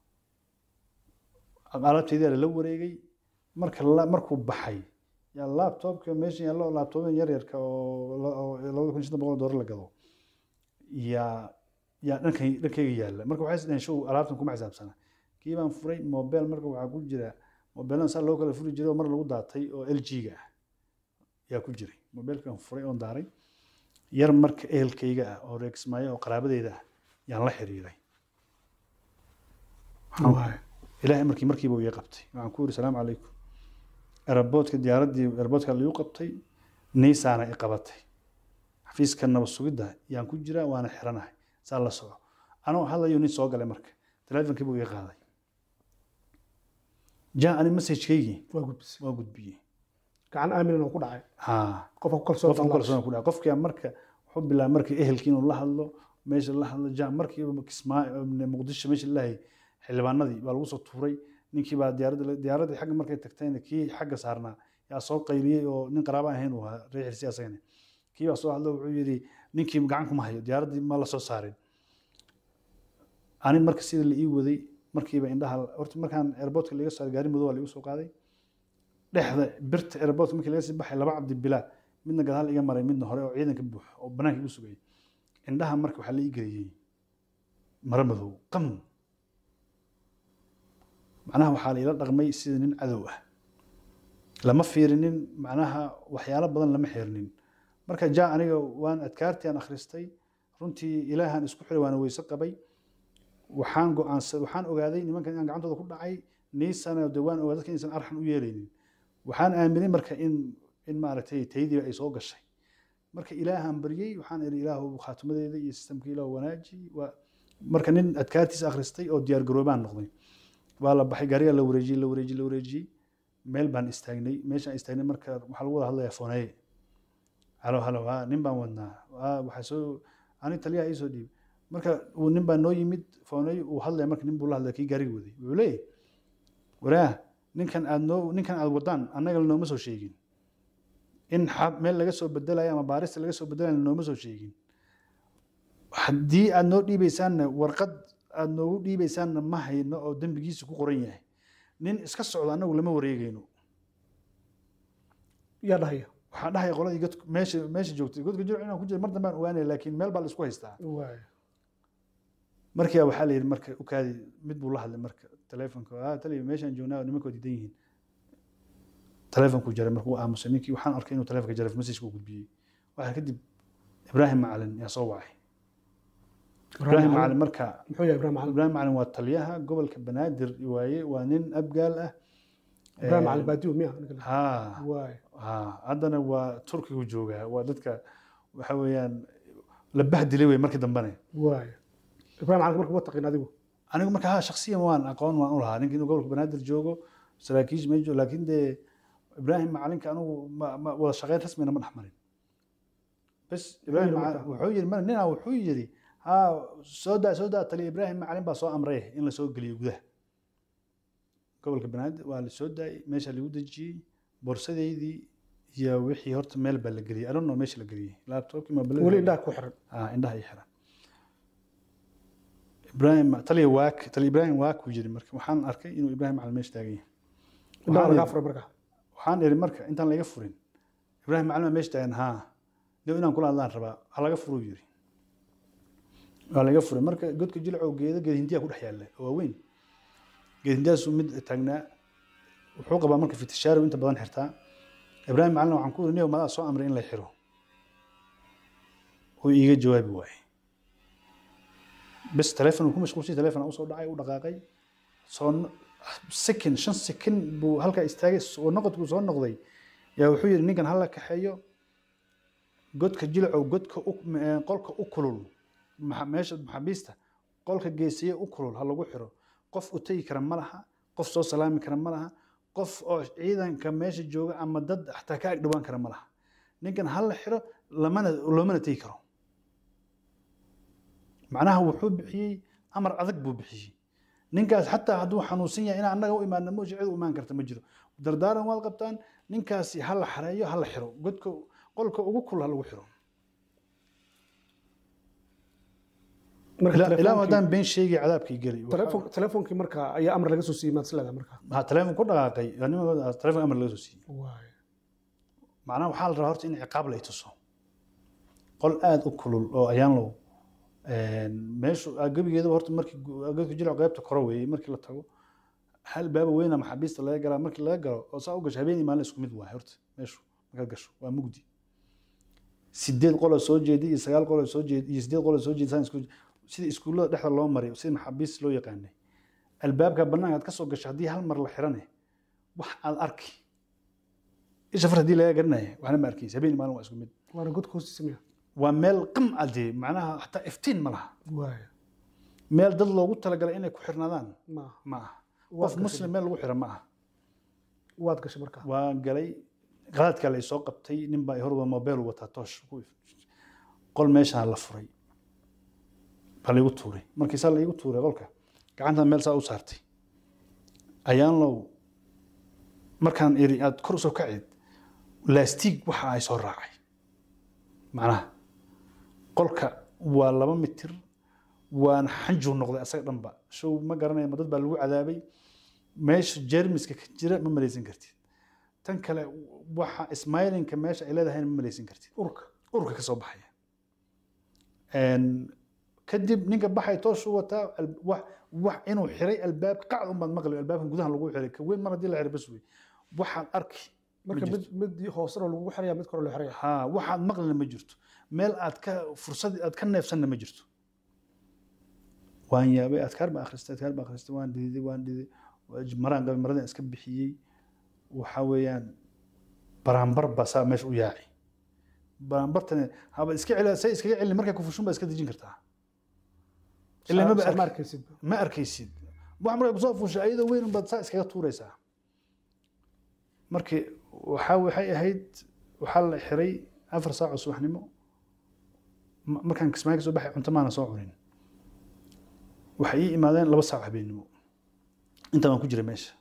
alaabteydii la wareegay marka la- markuu baxay yaa laptopka meesha yaallo laptopyan yar yarka oo la- oo labada kun shan boqol oo doolar la gado yaa yaa dhankay dhankayga yaalla marka waxay isdhaheen show alaabtan kuma xisaabsana kii baan furay mobile marka waxaa ku jira mobiladan saa loo kala furi jiray oo mar lagu daatay oo l g-ga ah yaa ku jiray mobilkan furay oon daaray yar marka ehelkayga ah oo reegsmaayo oo qaraabadeyda ah yaan la xiriiray Waxaan- Waay. ilaahay markii markiiba uu ii qabtay waxaan ku yiri salaamu calaykum eraboodka diyaaraddii eraboodka liigu qabtay niisaana i qabatay xafiiska nabad sugidda yaan ku jiraa waana xiranahay saa la soco anoo hadlayo nin soo galay marka teleefonkii buu ii qaaday jaa ani messagekaygii waa gudbisay waa gudbiyey gacan aaminan oo ku dhacay haa qofka ku kalsoon qofka kalsoon ku dhaca qofkii marka wuxuu bilaabay markii ehelkii inuu la hadlo meesha la hadlo jaa markiiba kismaayo muqdisho meesha lahay xildhibaanadii baa lagu soo tuuray ninkii baa diyaaradda diyaaraddii xagga markay tagtayna kii xagga saarnaa yaa soo qayliyey oo nin qaraaba ahayn uu ahaa reer xirsi asagana kii baa soo hadlo wuxuu yidhi ninkii gacan kuma hayo diyaaraddii ma la soo saarin ani marka sida la ii waday markiiba indhaha horta markaan airportka laga saaray gaari madow waa laigu soo qaaday dhexda birta airportka markii laga sii baxay laba cabdi bilaa midna gadaal iga maray midna hore oo ciidanka buux oo banaanka igu sugayay indhaha marka waxaa la ii geliyey maro madow qam macnaha waxaa la ila dhaqmay sida nin cadow ah lama fiirinin macnaha waxyaalo badan lama xirinin marka ja aniga waan adkaartii aan akhristay runtii ilaahan isku xiray waana weyse qabay waxaan go'aansa waxaan ogaaday nimankan inaan gacantooda ku dhacay niisana de waan ogaaday dadka inaysan arxan u yeelaynin waxaan aaminay marka in in maaragtay taydiiba ay soo gashay marka ilaahaan baryey waxaan ihi ilaahu khaatimadeeda iyo sistamka ilaahu wanaaji waa marka nin adkaartiisa akhristay oo diyaar garoobaan noqday waa la baxay gaariga la wareejiyey la wareejiyey la wareejiyey meel baan istaagnay meeshaan istaagnay marka waxaa lagu wada hadlayaa fooneye halo halo ha nin baan wadnaa ha waxaa soo ani taliyaha ii soo dhiibay marka uu nin baa noo yimid fooney uu hadlaya marka nin buu la hadlaya kii gaariga waday wuxuu leeyahy waraah ninkan aad noo ninkan aad wadaan annaga nooma soo sheegin in xab meel laga soo bedelayo ama baarista laga soo bedelayo nooma soo sheegin haddii aad noo dhiibaysaanna warqad aad noogu dhiibaysaanna ma hayno oo dembigiisa ku qoran yahay nin iska socdo annagu lama wareegayno yaa dhahaya waxaa dhahaya qoladii godka meesha meesha joogtay godka jiro inaan ku jira mar dambaan ogaanaya laakiin meel baa la isku haystaa waay markiiba waxaa la yidhi marka ukaadi mid buu la hadlay marka taleefonka ah taliya meeshaan joognaa nimankoo diidan yihiin taleefonkuu jaray markuu aamusay ninkii waxaan arkay inuu taleefonka jaray message uu gudbiyey waxaa kadib ibraahim macalin yaa soo wacay ibraahim macalin marka muxuu yahay ibrahim macalin ibraahim macalin waa taliyaha gobolka banaadir waaye waa nin abgaal ah ibrahim macalin baadiyo miya ninka la- ha waay ha haddana waa turkigu joogaa waa dadka waxa weeyaan la bahdilay wey markii dambene waay ibrahim macalin marka ma taqin adigu anigu marka ha shaksiyan waan aqoon waan u lahaa ninka inuu gobolka banaadir joogo saraakiisha meesha joogo laakiin dee ibraahim macalinka anigu ma ma wada shaqeyn rasmina ma dhex marin bas ibraahim yidhi Macalin- marka? wuxuu yidhi mar ninaa wuxuu yidhi ha soo daa soo daa taliya ibraahim macalin baa soo amray in la soo geliyo gudaha gobolka banaadir waa la soo daayay meesha lagu dejiyey borsadeydii iyo wixii horta meel baa la geliyey adono meesha la geliyey laptopkii mobilada weli indhaha ku xiran ah indhaha ay xiran ibraahim taliya waak taliya ibraahim waak uu yiri marka waxaan arkay inuu ibraahim macalin meesha taagan yahay indhaha Waxaan lagaa idhi- furay marka waxaan iri marka intaan laga furin ibraahim macalin baa meesha taagan haa dee inaan kula hadlaan rabaa ha laga furuu yiri waa laga furay marka godka jilcow geeda geed hindiya ku dhex yaalla oo waaweyn geed hindiyaasuu mid taagnaa wuxuu qabaa marka fitishaari inta badan xirtaa ibraahim macalin waxaan ku iri niyow madaa soo amray in la xiro uu iiga jawaabi waaye bes telefon uu ku mashquulsay telefon usoo dhacay u dhaqaaqay soo no- second shan second buu halkaa istaagay soo noqodkuu soo noqday yaa wuxuu yidhi ninkan hala kaxeeyo godka jilcow godka u- eh, qolka u kulul maxa- meesha maxaabiista qolka geesiye u kulul ha lagu xiro qof u tegi kara ma laha qof soo salaami kara ma laha qof oo ciidanka meesha jooga ama dad xataa ka ag dhawaan kara ma laha ninkan ha la xiro lamana loomana tegi karo macnaha wuxuu bixiyey amar adag buu bixiyey ninkaas xataa hadduu xanuunsan yahay inaan annaga u imaadna mooshi cid u imaan karta ma jiro dardaaran waad qabtaan ninkaasi ha la xareeyo ha la xiro godka qolka ugu kul ha lagu xiro marka ilaa ilaa telefonkii- haddaan been sheegay cadaabkii geli telefoon- telefoonkii marka ayaa amar laga soo siiyey maad isleedahay marka waxaa teleefon ku dhaqaaqay nimankooda teleefon amar laga soo siiyey waay macnaha waxaa la rabaa horta in ciqaab la tuso qol aada u kulul oo ayaan low meeshu gebigeedaba horta markii gu- godka jilco qaybta kore weeyey markii la tago hal baaba weyna maxaabiista laga galaa markii laga galo oo saa u gasho habeen iyo maalin isku mid waay horta meeshu markaad gasho waa mugdi sideed qoloo soo jeedi iyo sagaal qoloo soo jeedi iyo sideed qoloo soo jeedi saan isku sida iskuullada dhexda loo maray sida maxaabiista loo yaqaanay albaabka bannaanka aad ka soo gasho haddii hal mar la xirane wax aad arki isha far haddii laga garanaya waxna ma arkaysa habeen iyo maalin waa isku mid waana godka hoostiisa miya waa meel qam ade macnaha xataa iftiin ma laha waay meel dad loogu talagalay inay ku xirnaadaan ma ma aha Waad qof gashay. muslim meel lagu xira ma aha waad gashay marka waa galay qadaadkaa la isoo qabtay nin baa horba mobile wataa toosh ku if- qol meeshaa la furay baa laigu tuuray markii saa laigu tuuray qolka gacantan meel saa u saartay ayaan low markaan iri aad kor usoo kacid laastiig waxa ay soo raacay macnaha qolka waa laba mitir waana xanjuu noqday asaga dhanba show ma garanaya ma dad baa lagu cadaabay meesha jeermiska ka jira ma malaysan kartid tan kale waxa smilinka meesha ay leedahay ma malaysin kartid urka urka ka soo baxaya Een, kadib ninka baxay toos u wataa al- wax wax inuu xiray albaabka qacd un baad maqli albaabkan gudaha lagu xiray ka weyn mar haddii la xiray bas wey waxaad arki marka Ma mid mid hoosena lagu xiraya mid kore loo xiraya ha waxaad maqlina ma jirto meel aad ka fursad aad ka neefsanna ma jirto waan yaabay adkaar baa akhristay adkaar baa akhristay waan dhididay waan dhididay waa- maraan qabay maradan iska bixiyey waxa weeyaan baraanbar baa saa meesha u yaaci baraanbartani haba iska celi say iskaga celin markay ku fushun baa iska dejin kartaa ilaa maba Soo ma arki- arkaysid ma arkaysid wax markay kusoo fuushay ayadoo weyn unbaad saa iskaga tuuraysaa markii waxaa waxay ahayd waxaa la xiray afar saac oo subaxnimo Ma- markaan kismaayo ka soo baxay cunto maana soo cunin waxay ii imaadeen laba saac habeenimo intaa waan ku jiray meesha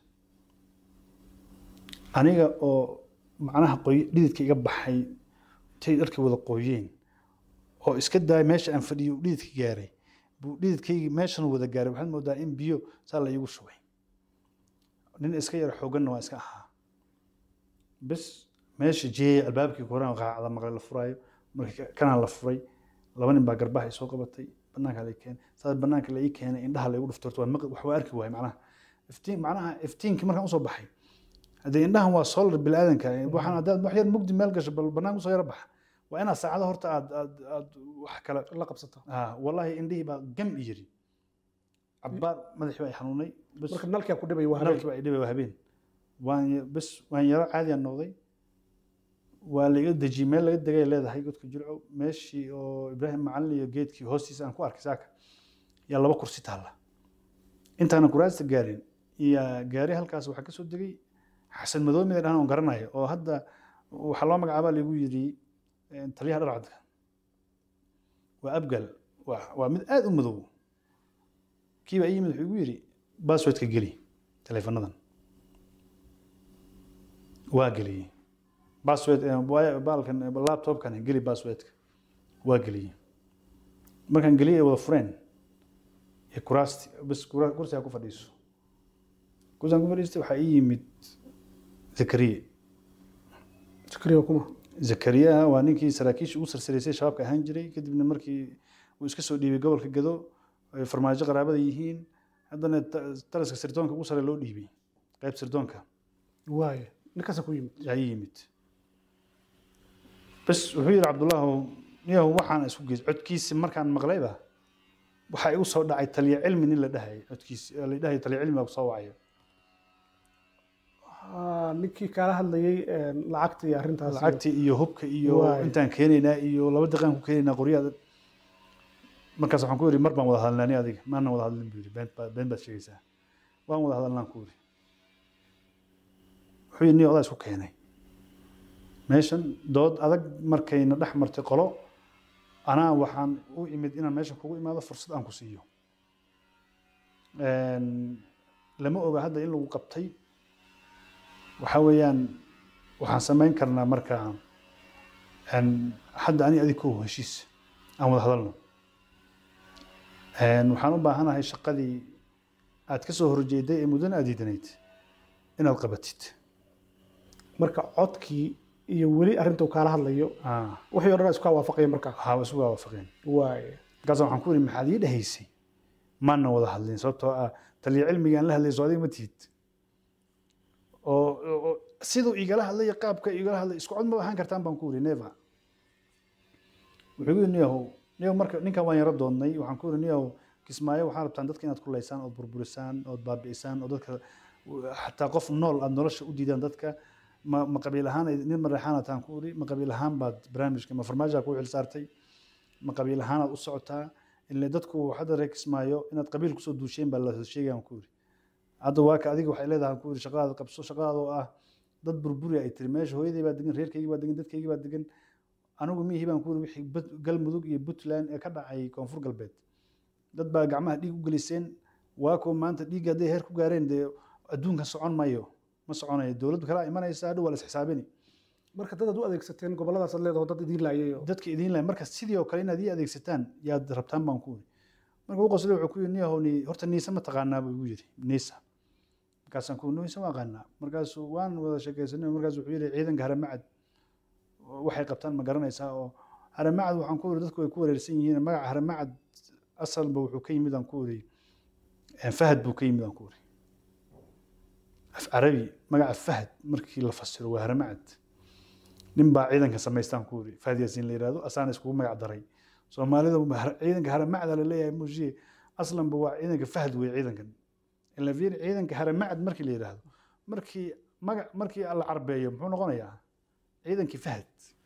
aniga oo macnaha qoy dhididka iga baxay tay dharkii wada qoyeen oo iska daaya meesha aan fadhiyo uu dhididka gaaray buu dhididkaygii meeshan wada gaaray waxaad moodaa in biyo saa la iigu shubay nin iska yar xooganna waa iska ahaa bes meesha jeeyay albaabkii koraan qaacda maqle la furaayo markii kanaan la furay laba nin baa garbaha isoo qabatay banaanka la ii keenay saas banaanka la ii keenay indhaha la igu dhuftorto waan maq- wax waa arki waayay macnaha iftiin macnaha iftiinkii markaan usoo baxay haddee indhahan waa solar bilaadanka waxaan haddaad wax yar mugdi meel gasho bal banaanka usoo yara baxa waa inaad saacado horta aad aad aad wax kale la qabsata ah wallahi indhihii baa gam i yiri cabbaar madaxii baa i xanuunay bes marka nalkaa ku dhibay waa nalkii baa i dhibay waa habeen waan ya- bes waan yaro caadiyan noqday waa laiga dejiyey meel laga degay leedahay godka jilco meeshii oo ibraahim macalin iyo geedkii hoostiisa aan ku arkay saaka yaa laba kursi taalla intaanan kuraasta gaarin iyo gaari halkaas waxaa kasoo degay xasan madoomi la dhahan oon garanayo oo hadda waxaa loo magacaabaa lagu yidhi eh, taliyaha dharcadka waa abgal waa waa mid aad u madow kiiba ii yimid wuxuu igu yidhi basswordka geli taleefanadan waa geliyey bassword eh, waa- baalkan eh, laptopkan geli basswordka waa geliyey markaan geliyey ay wada fureen iyo kuraasti bas kura- kursigaa ku fadhiiso kursigaan ku fadhiistay waxaa ii yimid zakariya sakriya kuma zakariya waa ninkii saraakiisha ugu sarsaraysay shabaabka ahaan jiray kadibna markii uu iska soo dhiibay gobolka gado ay farmaajo qaraabada yihiin haddana ta- taraska sirdoonka ugu sare loo dhiibay qayb sirdoonka waaye ninkaasa ku yimid ayaa ii yimid bas wuxuu yidhi cabdullahu niyahu waxaan isku geys codkiisi markaan maqlayba waxaa igu soo dhacay taliya cilmi nin la dhahayay codkiisi la dhahay taliya cilmi baa kusoo wacaya Ah, ninkii kaala hadlayay een, lacagta iyo arrintaas iyo- lacagtii iyo hubka iyo Waay. intaan keenaynaa iyo laba daqiiqaan ku keenaynaa qoryaha markaas waxaan ku yidhi mar baan wada hadalnaa ani adiga maanan wada hadlin buu yidhi been baa- been baad sheegaysaa waan wada hadalnaan ku yidhi wuxuu yidhi nin odaa isku keenay meeshan dood adag markayna dhex martay qolo anaa waxaan u imid inaan meeshan kugu imaado fursad aan ku siiyo Een, lama oga hadda in lagu qabtay waxaa weeyaan waxaan samayn karnaa marka een, hadda ani adig kow heshiis aan wada hadalno Een, waxaan u baahanahay shaqadii aad ka soo horjeeday ee muddana aad diidanayd inaad qabatid marka codkii iyo weli arrinta uu kaala hadlayo Ah, wixii o dhan isku waafaqaya markaa waxaa waa isu waafaqeen waaye markaas waxaan ku yidhi maxaad ii dhahaysay maana wada hadlin sababtoo ah taliya cilmigaan la hadlayso adiga ma tihid oo oo- siduu igala hadlaya qaabka igala hadlay isku cod ma ahaan kartaan baan ku yidhi neva wuxuu igu yidhi niyahow niyahow marka ninkan waan yaro doonnay waxaan ku yidhi niyahow kismaayo waxaa rabtaan dadka inaad kulaysaan ood burburisaan ood baabi'isaan oo dadka xataa qof nool aad nolosha u diidaan dadka ma ma qabiil ahaan ay- nin mareexaana taan ku yidhi ma qabiil ahaan baad barnaamijka ma farmaajaa kuu xilsaartay ma qabiil ahaanaad u socotaa ile dadku hadda reer kismaayo inaad qabiil kusoo duusheen baa la sheegayaan ku yidhi hadda waa ka adiga waxay leedahay ku yidhi shaqadaada qabso shaqadaada oo ah dad burburi ay tiri meesha hooyadii baa degan reerkaygii baa degan dadkaygii baa degan anigu mihii baan ku yidhi wixii Bud- galmudug iyo puntland ee ka dhacay koonfur galbeed dad baa gacmaha dhiig u geliseen waa kuwa maanta dhiigga hadday heer ku gaareen dee adduunkan socon mayo ma soconayo dowladdu kalaa imanaysa hadhow waa la isxisaabini marka dad aad u adeegsateen goboladaas aad leedaho dad idiin laayay oo dadka idiin lahay marka sidii oo kale inaad ii adeegsataan yaad rabtaan baan ku yidhi marka u qoslay wuxuu ku yidhi niyahow ni horta niisa ma taqaanaa buu igu yidhi niisa markaasaan ku nuisa waa aqaanaa markaasuu waan wada sheekaysanay markaas wuxuu yidhi ciidanka haramacad waxay qabtaan ma garanaysaa oo haramacad waxaan ku iri dadku ay ku wareersan yihiin magaca haramacad asalba wuxuu ka yimid aan ku iri fahad buu ka yimid aan ku iri af carabi magaca fahad markii la fasiro waa haramacad nin baa ciidanka samaystaan ku iri fahad yaasiin la yihahdo asaana iskugu magac daray soomaalida ciidanka haramacda la leeyahay muusiye aslanba waa ciidanka fahad wey ciidankan ila fiir ciidanka haramacad markii la yidhaahdo markii magac markii la carbeeyo muxuu noqonayaa ciidankii fahad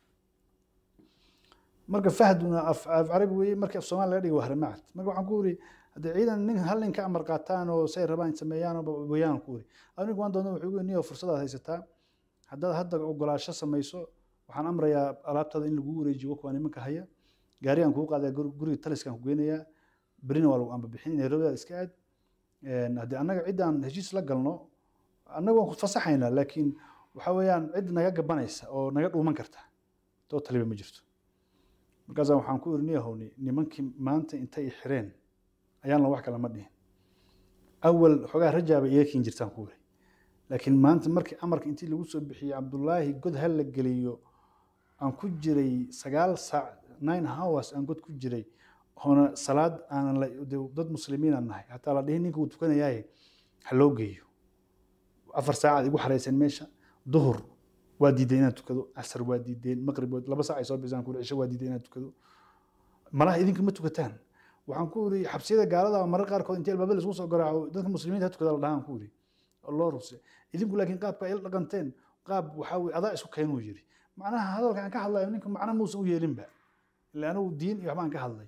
marka fahduna af af carabi weeye markii af soomaali laga dhigo waa haramacad marka waxaan ku iri haddii ciidan nin hal nin ka amar qaataan oo say rabaan sameeyaan oo wayaan ku iri anigu waan doona wuxuu niyo fursadaad haysataa haddaad hadda ogolaasho samayso waxaan amrayaa alaabtaada in lagu wareejiyo kuwa nimanka haya gaarigaan kuu qaadaa guriga taliskaan ku geynayaa berina waa lagu amba bixin nairobidaad iska aad haddii annaga ciddaan heshiis la galno annaga waan ku fasaxaynaa laakiin waxa weeyaan cid naga gabanaysa oo naga dhuuman karta doo taliba ma jirto markaasaan waxaan ku iri niyahowni nimankii maanta intay xireen ayaan la wax kale ma dhihin awal xogaa rajaaba iga kiin jirtaan ku iri laakiin maanta markii amarka intii lagu soo bixiyey cabdullaahi god ha la geliyo aan ku jiray sagaal saac nine hours aan god ku jiray oona salaad aanan la dad muslimiin aan nahay hataa la dhihin ninka uu tukanayaaye ha loo geeyo afar saacaad igu xarayseen meesha duhur waa diiday inaan tukado casar waa diideen maqrib laba saac ay soo bisaan kuli cisho waa diiday inaan tukado malaha idinka ma tukataan waxaan ku iri xabsiyada gaalada marar qaarkood intii albaabada laisku soo garaaco dadka muslimiinta ha tukada la dhahaan ku iri loo ruse idinku laakiin qaabka ay la dhaqanteen qaab waxaa weye adaa isku keenuu yiri macnaha hadalka aan ka hadlayo ninka macna muusan u yeelinba ila anigu diin iyo waxbaan ka hadlay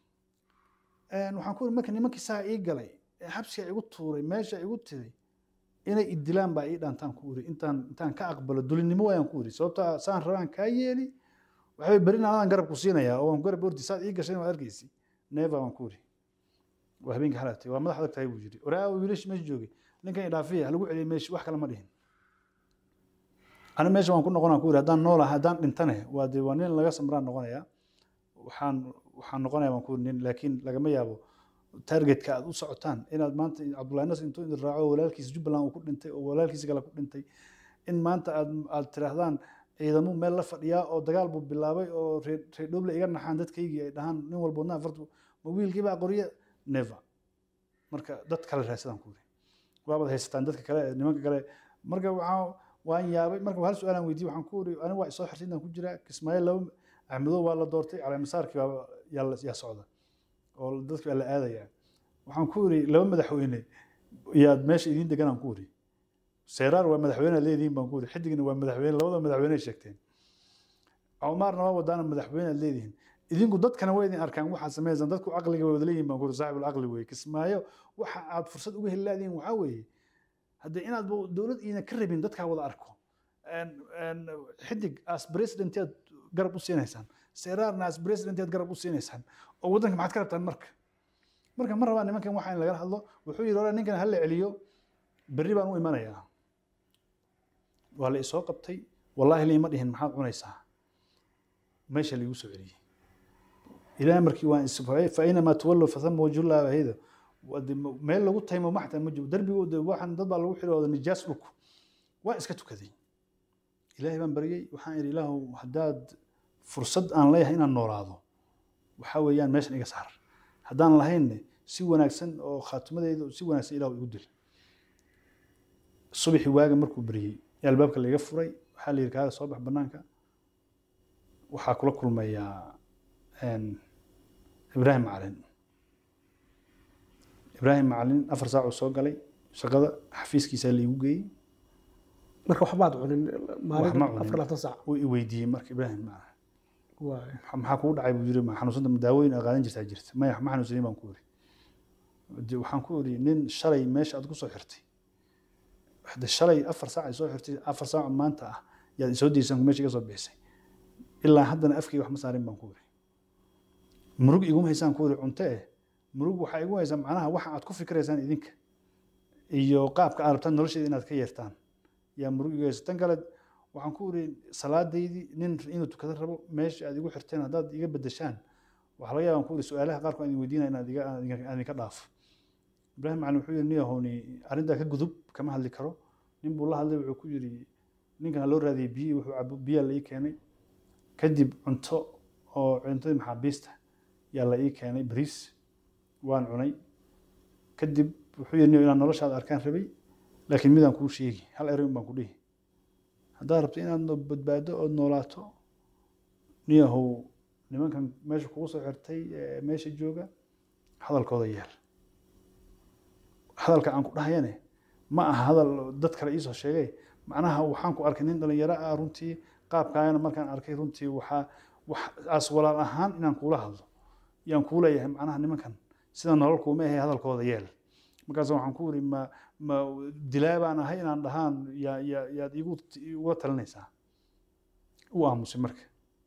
waxaan ku iri marka nimankii saa ii galay xabsiga igu tuuray meesha igu tiray inay idilaan baa ii dhaantaan ku iri intaan intaan ka aqbalo dulinimo waayaan ku iri sababta saan rabaan kaa yeeli waxbay berin anadaan garab ku siinayaa oo waan garab ordi saad ii gashay waad arkaysi neeva waan ku iri waa habeenka xalaatay waa madax adag tahay buu yiri oraa wiilash meesha joogay ninkan idhaafiya halagu celiyay meesha wax kale ma dhihin ani meesha waan ku noqonaa ku iri haddaan noola haddaan dhintane waa dee waa nin laga samraan noqonayaa waxaan waxaan noqonaya waan ku iri nin laakiin lagama yaabo targetka aad u socotaan inaad maanta cabdullahi nas intuu idin raaco walaalkiisa jubbaland uu ku dhintay oo walaalkiisa kale ku dhintay in maanta aad aad tiraahdaan ciidamo meel la fadhiyaa oo dagaal buu bilaabay oo reer dhoble iga naxaan dadkaygii ay dhahaan nin walba wadnaha fartu ma wiilkiibaa qorye never marka dad kale raadsadaan ku iri waabaad haysataan dadka kale nimanka kale marka waxaa waan yaabay marka hal su-aalaan weydiiyey waxaan ku iri aniga waa isoo xirtay intaan ku jiraa kismaayo laba axmedow waa la doortay caleemasaarkii baa yaa yaa socda oo dadki baa la aadaya waxaan ku iri laba madaxweyne yaad meesha idiin deganaan ku iri seeraar waa madaxweyne leedihiin baan ku iri xidigna waa madaxweyne labada madaxweyne ay sheegteen cumaarna waa wadaana madaxweyne aad leedihiin idinku dadkana waa idin arkaan waxaad samaysaan dadku caqliga waa wada leeyihin baan ku iri saaxibul caqli weeye kismaayo waxa aad fursad uga heli laadiin waxaa weeye haddii inaad dowlad iina ka rabin dadkaa wada arko xidig as presidenteed garab u siinaysaan seeraarna as presidenteed garab u siinaysaan oo waddanka maxaad ka rabtaan marka marka ma rabaa nimankan waxa in lagala hadlo wuxuu yidhi ora ninkan hala celiyo berri baan u imanayaa waa la isoo qabtay wallaahi liima dhihin maxaad cunaysaa meesha laigu soo celiyey ilaa markii waan isfacay fa inamaa tuwallow fathama wajhullahi ahida meel lagu taymo ma xataa ma jiro darbigooda waxaan dad baa lagu xirooda nijaas dhulku waa iska tukaday ilaahay baan baryey waxaan idhi ilaahu haddaad fursad aan leeyahay inaan noolaado waxaa weeyaan meeshan iga saar haddaan lahaynne si wanaagsan oo khaatimadeeda si wanaagsan ilahu igu dil subaxii waaga markuu beriyey ee albaabka laiga furay waxaa la yidhi kaaga soo bax banaanka waxaa kula kulmayaa ibraahim macalin ibraahim macalin afar saac uu soo galay shaqada xafiiskiisaa laigu geeyey marka waxbaad cunin wax ma maalin afar cunin laatan saac wuu i weydiiyey marka ibraahim macalin waay maxaa kugu dhacay buu yiri ma xanuunsanta ma daawooyin aad qaadan jirtaa jirta maya ma xanuunsanin baan ku iri De waxaan ku iri nin shalay meesha aad ku soo xirtay de shalay afar saac ay soo xirtay afar saac oo maanta ah yaad isoo daysaan meesha iga soo bixisay ilaa haddana afkayga wax ma saarin baan ku iri murug iguma haysaan ku iri cunto eh murug waxaa igu haysaa macnaha waxa aad ku fikiraysaan idinka iyo qaabka aad rabtaan nolosheeda inaad ka yeertaan yaa murug igu haysa tan kale waxaan ku iri salaadaydii nin inuu tukado rabo meesha aad igu xirteen haddaad iga bedeshaan waxaa laga yaabaan ku iri su-aalaha qaarkood aan idin weydiinaya inaad iga aan idinka- aan idinka dhaafo ibraahim macalin wuxuu yidhi niyahowni arrintaa ka gudub kama hadli karo nin buu la hadlay wuxuu ku yidhi ninkan ha loo raadiyey biyihii wuxuu cabo biyaa la ii keenay kadib cunto oo cuntadii maxaabiista yaa la ii keenay bariis waan cunay kadib wuxuu yidhi niyo inaan noloshaada arkaan rabay laakiin midaan kuu sheegi hal eray baan ku dhihi haddaad rabto inaad no- badbaado ood noolaato niyahow nimankan meesha kugu soo xirtay ee meesha jooga hadalkooda yeel hadalka aan ku dhahayane ma aha hadal dad kale iisoo sheegay macnaha waxaan ku arkay nin dhalinyaro ah runtii qaabkaagana markaan arkay runtii waxaa waxaas walaal ahaan inaan kuula hadlo yaan kuu leeyahay macnaha nimankan sida nolol kuuma ahay hadalkooda yeel markaas waxaan ku iri ma ma dilaa baan ahay inaan dhahaan yaa yaa yaad igu uga talinaysaa u aamusay marka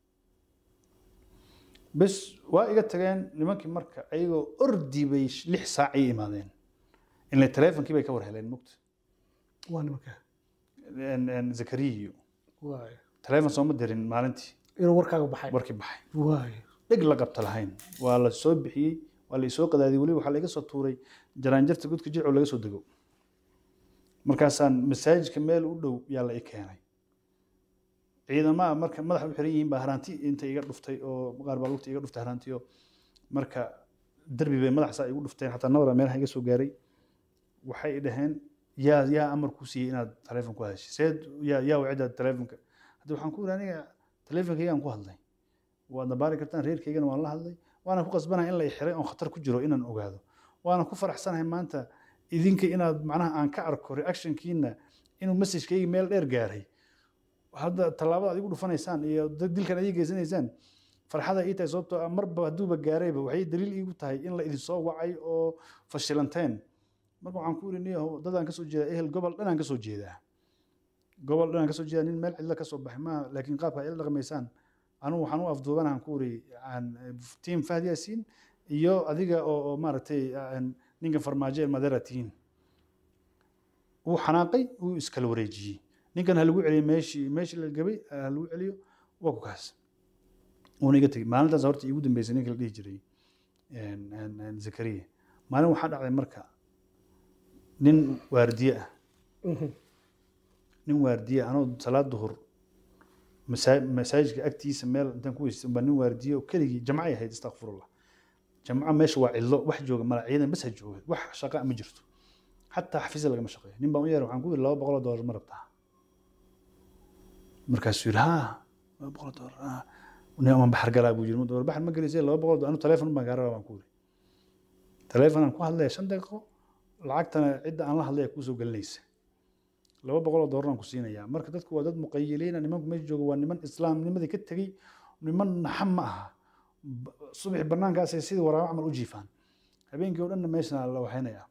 bes waa iga tageen nimankii marka ayagoo ordi bay lix saac ii imaadeen ile teleefonkii bay ka war heleen mugta waa nimanka zakariya iyo waay teleefon sooma dirin maalintii inuu warkaaga baxay warkii baxay waay dheg la qabta lahayn waa la soo bixiyey waa la isoo qadaadiyey weliba waxaa laga soo tuuray jaraanjarta godka jirco laga soo dego markaasaan masaajidka meel u dhow yaa la i keenay ciidamaha marka madaxa u xiran yihiin baa haraanti inta iga dhuftay oo qaar baa lugta iga dhuftay haraantiyo marka derbi bay madaxsaa igu dhufteen xataa nabara meelaha iga soo gaaray waxay dhaheen yaa yaa amar ku siiyey inaad taleefon ku hadashay seed yaa yaa wacida taleefonka hadda waxaan ku yidhi aniga taleefonkaygaan ku hadlay waad nabaari kartaan reerkaygana waan la hadlay waana ku qasbanahay in la xiray oon khatar ku jiro inaan ogaado waana ku faraxsanahay maanta idinka inaad macnaha aan ka arko reactionkiina inuu messagekayga meel dheer gaaray hadda tallaabada aad igu dhufanaysaan iyo dad dilkan adig geysanaysaan farxada ii tahay sababtoo ah marba hadduuba gaarayba waxay daliil iigu tahay in la idinsoo wacay oo fashilanteen marka waxaan ku iri niyahow dadaan kasoo jeedaa ehel gobol dhanaan kasoo jeedaa gobol dhanaan kasoo jeedaa nin meel cidla kasoo baxay maaha laakiin qaabka ay ila dhaqmaysaan anugu waxaan u afduubanahan ku iri tiim fahd yaasiin iyo adiga oo oo maaragtay ninka farmaajo ee madera tihiin wuu xanaaqay wuu iskala wareejiyey ninkan ha lagu celiyo meeshii meeshii la gabay ha lagu celiyo waa ku kaas wuuna iga tegey maalintaas horta iigu dambeysay ninka la dhihi jiray zakariya maalin waxaa dhacday marka nin waardiye ah nin waardiye anoo salaad duhur masaa- masaajidka agtiisa meel intaan ku weysay baa nin waardiye oo keligii jamcay ahayd istakfirullah jamco meesha waa cidlo wax jooga mala ciidan bas ha jooga wax shaqa ma jirto xataa xafiisya lagama shaqeeyo nin baan u yeeray waxaan ku yidhi laba boqol oo doolar ma rabtaa markaasuu yidhi haa laba boqol oo doolar ah nin ama baxar galaa buu yidhi ma doolar baxar ma gelisay laba boqol oo doolar anu teleefon baan kaa rabaa baan ku yidhi teleefon aan ku hadlaya shan daqiiqo lacagtana cidda aan la hadlaya kuusoo gelinaysa laba boqol oo doolar aan ku siinayaa marka dadku waa dad muqayiliina nimanku meesha jooga waa niman islaamnimadii ka tegey niman naxam ma aha subaxi banaankaasay sidii waraabo camal u jiifaan habeenkii oo dhanna meesha la waxaynayaa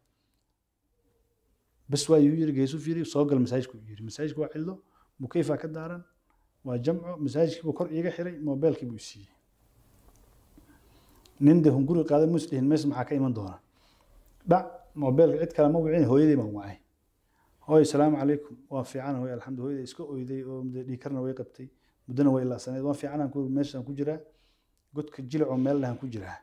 bas waa yuu yiri geesu fiiri soo gal masaajidku yiri masaajidku waa cidlo mukeyfaa ka daaran waa jamco masaajidkii buu kor iiga xiray moobeelkii buu siiyey nin de hunguri qaaday mus dhihin meesha maxaa ka iman doona dhac moobeelka cid kale ma wicin hooyadii baan wacay hooy salaamu calaykum waa fiican hooy alxamdu hooyada iska oyday oo dhiikarna way qabtay muddana way ilaasaneed waa fiicanaan ku meeshaan ku jiraa godka jilacoo meel dhahan ku jiraa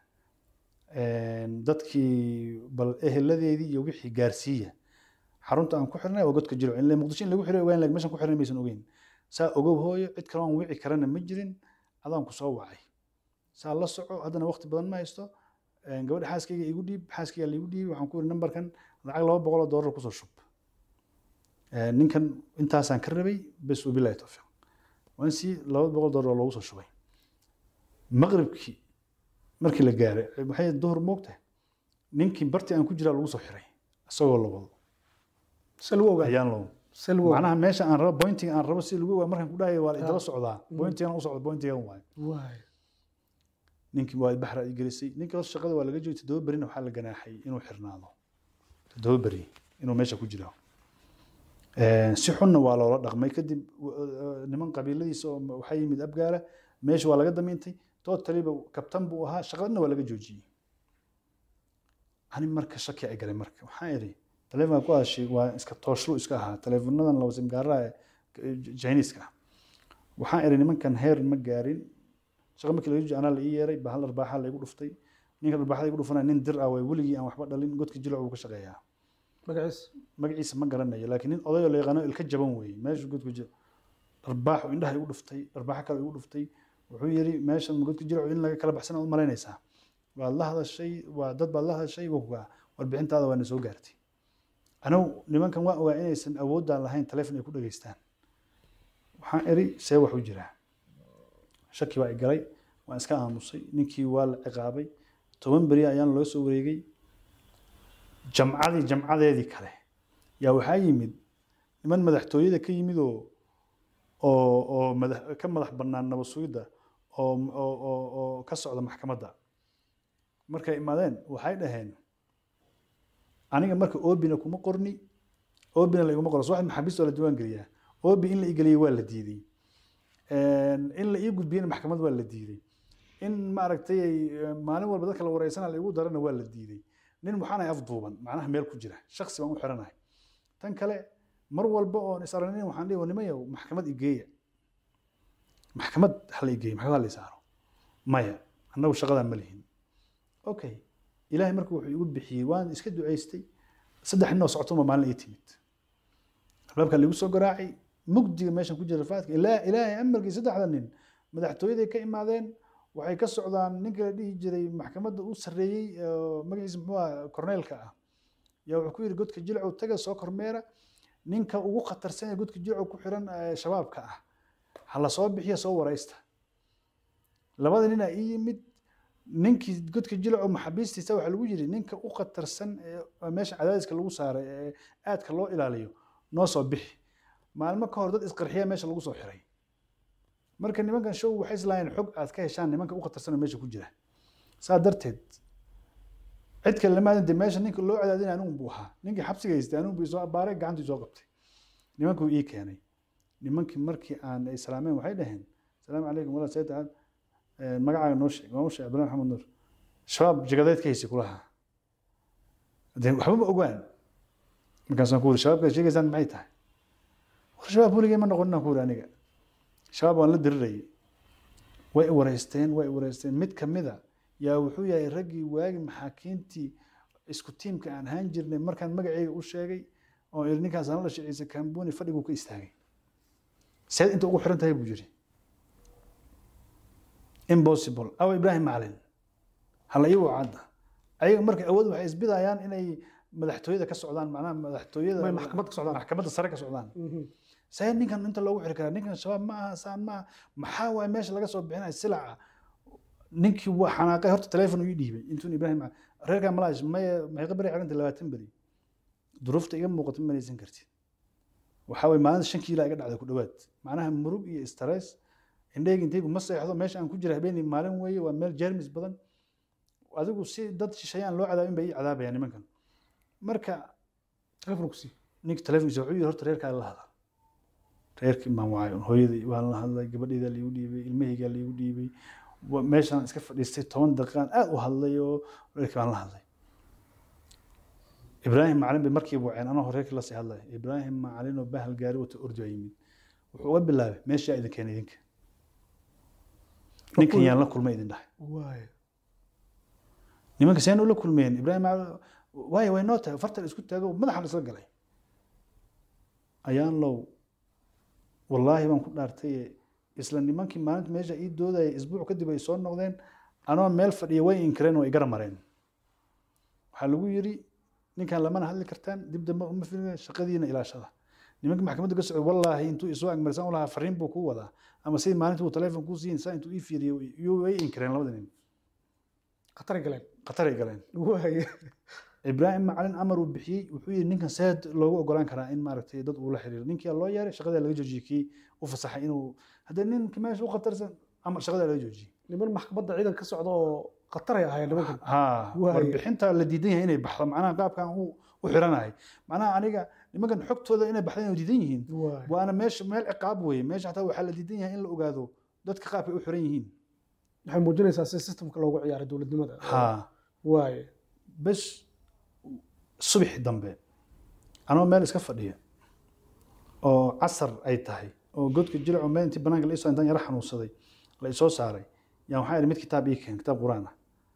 dadkii bal eheladeedii iyo wixii gaarsiiya xarunta aan ku xirnay waa godka jilco in muqdisho in lagu xiray ogaan laakiin meeshaan ku xirnay maysan ogeyn saa ogow hooyo cid kale aan wici karana ma jirin adaan ku soo wacay saa la soco haddana waqti badan ma haysto gabadha xaaskayga igu dhiib xaaskayga liigu dhiibi waxaan ku yiri nambarkan lacag laba boqol oo doolar kusoo shub ninkan intaasaan ka rabay bes wabilahi towfiiq waan sii laba boqol doolar oo loogu soo shubay maqribkii markii la gaaray waxay duhur moogtahay ninkii bartii aan ku jiraa lagu soo xiray isagoo la wado salwo ogaa ayaan loo salwo macnaha meesha aan rabo pointing aan rabo si lagu ogaa markaan ku dhahayo waa idala socdaa pointigan u socda pointigan waayo waay ninkii waa baxra i gelisay ninkii hoos shaqada waa laga joogay toddoba berina waxaa la ganaaxay inuu xirnaado toddoba beri inuu meesha ku jiro si xunna waa loola dhaqmay kadib niman qabiiladiisa oo waxaa yimid abgaala meesha waa laga damiintay totaliba kabtan buu ahaa shaqadana waa laga joojiyey ani marka shaki ay galay marka waxaan idhi taleefonka ku hadashay waa iska tooshlu iska ahaa taleefonadan laba simgaaraha jiniiska ah waxaan idhi nimankan heer ma gaarin shaqa markii laga joojiy anaa la ii yeeray bahal arbaaxa laygu dhuftay ninka dharbaaxada igu dhufanaya nin dir ah way weligii aan waxba dhalin godka jilac uu ka shaqeeyaa magaciis magaciisa ma garanayo laakiin nin odayoo la yaqaano ilka jaban weeye meeshu godku jiro dharbaaxu indhaha igu dhuftay dharbaaxo kale igu dhuftay wuxuu yidhi meeshan godka jilacu in laga kala baxsana u malaynaysaa waad la hadashay waa dad baad la hadashay waa warbixintaada waana soo gaartay anigu nimankan waa ogaa inaysan awoodaan lahayn taleefon ay ku dhageystaan waxaan iri see wax u jiraa shaki baa i galay waan iska aamusay ninkii waa la ciqaabay toban beri ayaan loo soo wareegay jamcadii jamcadeedii kale yaa waxaa yimid niman madaxtooyada ka yimid oo oo oo madax ka madax bannaan nabad sugidda oo oo oo oo ka socda maxkamadda markay imaadeen waxay dhaheen aniga marka obina kuma qorni obina la iguma qoro so waxaad maxaabiista waa la diiwaan geliyaa obi in la igeliyey waa la diiday in la ii gudbiyena maxkamad waa la diiday in maaragtay maalin walba dadka la wareysana la igu darana waa la diiday nin waxaan ahay afduuban macnaha meel ku jira shaksi baan u xiranahay tan kale mar walba oon is aragnin waxaan dhihi nimayow maxkamad igeeya maxkamad hala igeeya maxkamad hala isaaro maya annagu shaqadaa ma lihin okay ilaahay marka wuxuu igu bixiyey waan iska ducaystay saddex nin oo socotoma maalin ii timid albaabkaa liigu soo garaacay mugdiga meeshan ku jira rafaadka ilaa ilaahay amarkii saddexda nin madaxtooyaday ka imaadeen waxay ka socdaan ninka la dhihi jiray maxkamadda u sarreeyey magaciisa muxuu ah korneelka ah yaa wuxuu ku yidhi godka jilcow taga soo kormeera ninka ugu khatarsan ee godka jilcow ku xiran shabaabka ah ha la soo bixiya soo waraysta labada ninaa ii yimid ninkii godka jilcow maxaabiistiisa waxaa lagu yidhi ninka u khatarsan ee meesha cadaadiska lagu saaray ee aadka loo ilaaliyo noo soo bixi maalmo ka hor dad isqarxiya meesha lagu soo xiray marka nimankan show waxay islaayeen xog aad ka heshaan nimanka u khatarsan oo meesha ku jira saa darteed cid kale lama de meesha ninka loo cadaadinay anigu buu ahaa ninkii xabsiga haystay anigu buu soo abaaray gacantii soo qabtay nimankuu ii keenay nimankii markii aan islaameen waxay dhaheen salaamu calaykum walaa sayid aad magacaaga noo sheeg waan u sheeg abdullah maxamed nuur shabaab jagadeed ka haysay kulaha de waxba ma ogaan markaasaan ku wuri shabaabkaad sheegaysaan maxay tahay war shabaab weligay ma noqoninaan ku wuri aniga shabaab waan la dirirayay way i wareysteen way i wareysteen mid kamida yaa wuxuu yahay raggii waagi maxaakiintii isku tiimka aan ahaan jirnay markaan magaceyga u sheegay oo iri ninkaas aan la shiciisa kambuni fadhiguu ka istaagay seed inta ugu xiran tahay buu yiri impossible aw ibrahim macalin hala ii wacadda ayaga marka awood waxay isbidayaan inay madaxtooyada ka socdaan macnaha madaxtooyada Way maxkamad ka socdaan. maxkamadda sare ka socdaan see ninkan inta loogu xiri karaa ninkan shabaab ma aha saan ma aha maxaa waay meesha laga soo bixinaya silaca ninkii waa xanaaqay horta teleefon ii dhiibay intuun ibraahim reerkaa malaash maya maxay beri xiranta labaatan beri duruufta iga muuqata ma manaysan kartid waxaa waye maalinta shan kiila iga dhacday ku dhowaad macnaha murug iyo stress indhahayga intaygu ma seexdo meesha aan ku jira habeenii maalin weeye waa meel jermis badan adigu si dad shisheeyaan loo cadaabin bay ii cadaabayaan nimankan marka telefonku sii ninka telefonkiisa wuxuu yidhi horta reerkaa la hadal reerkii baan wacay hooyadii waan la hadlay gabadhaydaa laigu dhiibay ilmahaygaa laigu dhiibay wa- meeshaan iska fadhiistay toban daqiiqaan aad u hadlay oo reerkii baan la hadlay ibraahim macalin bay markiiba waceen anoo reerkii lasii hadlay ibraahim macalin oo bahal gaari wata ordi baa yimid wuxuu uga bilaabay meeshaa idin keenay idinka ninkan yaan la kulmay idin dhahay waay nimanka seen ula kulmeen ibraahim macalin waayo way noo tahay fartan isku taago madaxan isla galay ayaan low wallaahi baan ku dhaartay isla nimankii maalinta meesha ii doodaya isbuuc kadib ay soo noqdeen anoo meel fadhiya way inkireen oo igara mareen waxaa lagu yiri ninkan lamana hadli kartaan dib dambe uma filin shaqadiina ilaashada nimanka maxkamadda ka socday wallaahi intuu isoo agmarsan u lahaa fariin buu kuu wadaa ama sidii maalintii uu teleefon kuu siin saa intuu ii fiiriyo iyo way inkireen labada nin khatari galeen khataray galeen waay ibraahim macalin amar uu bixiyey wuxuu yidhi ninkan seed loogu ogolaan karaa in maaragtay dad uu la xiriiro ninkii loo yeeray shaqadaa laga joojiyey kii u fasaxay inuu haddee ninka meesha u khatarsan amar shaqadaa laga joojiyey niman maxkamadda ciidan ka socda oo khataray ahaayeen nimankan ha Waayo. warbixinta la diidan yahay inay baxdo macnaha qaabkan u u xiranahay macnaha aniga nimankan xogtooda inay baxda inay diidan yihiin waay waana meesha meel ciqaab weeye meesha xataa waxaa la diidan yahay in la ogaado dadka qaabkay u xiran yihiin waxay muujinaysaa si systemka loogu ciyaaray dowladnimada ha waay bes subaxi dambe anoo meel iska fadhiya oo casar ay tahay oo godka jilco meel intii banaanka la isoo intaan yara xanuunsaday la isoo saaray yaan waxaan idhi mid kitaab ii keen kitaab quraan ah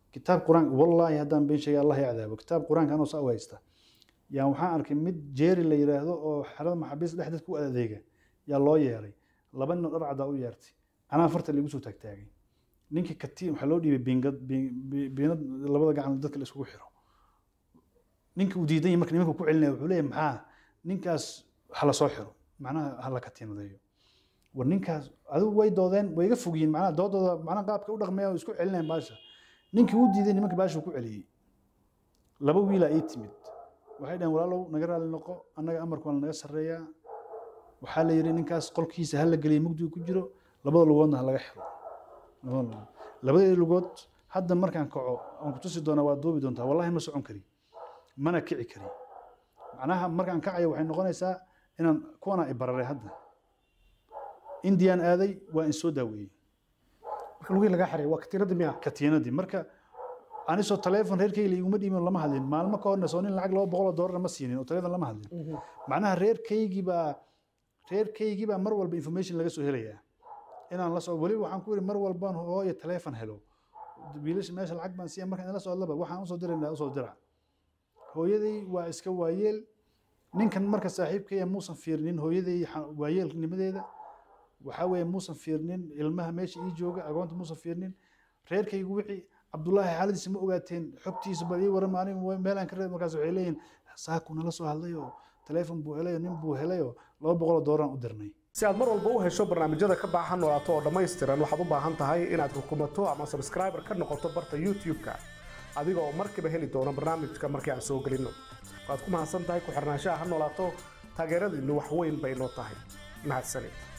kitaab quraan wallaahi haddaan been sheegay allah ya cadaabo kitaab quraanka anoo saa u haysta yaa waxaan arkay mid jeeri la yidhaahdo oo xerada maxaabiista dhexdeed ku adeega yaa loo yeeray laba nin oo dhar caddaa u yeertay anaa farta laigu soo taagtaagay ninkii katiin waxaa loo dhiibay biingad bi- bi- biinad labada gacan dadka la isugu xiro ninka uu diidan yahay marka nimanka ku celinaya wuxuu leeyahay maxaa ninkaas ha la soo xiro macnaha ha la katiinadeeyo war ninkaas adigu way doodeen way iga fogyiin macnaha doodooda macnaha qaabka u dhaqmaya oo isku celinayaan baasha ninkii uu diiday nimanka baasha ku celiyey laba wiilaa ii timid waxay dhaheen walaalow naga raali noqo annaga amarku waa naga sarreeyaa waxaa la yidhi ninkaas qolkiisa ha la geliyay mugdigu ku jiro labada lugoodna ha laga xiro labada lugood labadeeda lugood hadda markaan kaco aan ku tusi doonaa waa duubi doontaa wallahi ma socon kari mana kici kari macnaha markaan kacayo waxay noqonaysaa inaan kuwana i bararay hadda indian aaday waa in soo daaweeyey marka lugihii lagaa xiray waa katiinadii miya katiinadii marka anisoo taleefon reerkayga iguma dhiibin oo lama hadlin maalmo ka horna soo nin lacag laba boqol oo doolarna ma siinin oo taleefon lama hadlin macnaha reerkaygii baa reerkaygii baa mar walba information laga soo helayaa inaan la soo weliba waxaan ku yidhi mar walbaan hooyo taleefon helo wiilasha meesha lacag baan siiya markaan ila socdaba waxaan usoo diraynaa usoo dira hooyaday waa iska waayeel ninkan marka saaxiibkaya muusan fiirnin hooyaday xa- waayeelnimadeeda waxaa weeye muusan fiirnin ilmaha meesha ii jooga agoonta muusan fiirnin reerkaygu wixii cabdullaahi xaaladiisa ma ogaateen xogtiisa bal ii waran aniga wa- meelaan ka reeb markaas waxay leeyihin saaku nala soo hadlay oo taleefon buu helay oo nin buu helay oo laba boqol oo doolaraan u dirnay si aad mar walba u hesho barnaamijyada ka baaxa noolaato oo dhammaystiran waxaad u baahan tahay inaad rukumato ama subscriber ka noqoto barta youtube-ka adiga oo markiiba heli doona barnaamijka markii aan soo gelinno waad ku mahadsan tahay ku xirnaanshaha ha noolaato taageeradiinnu wax weyn bay noo tahay mahadsanid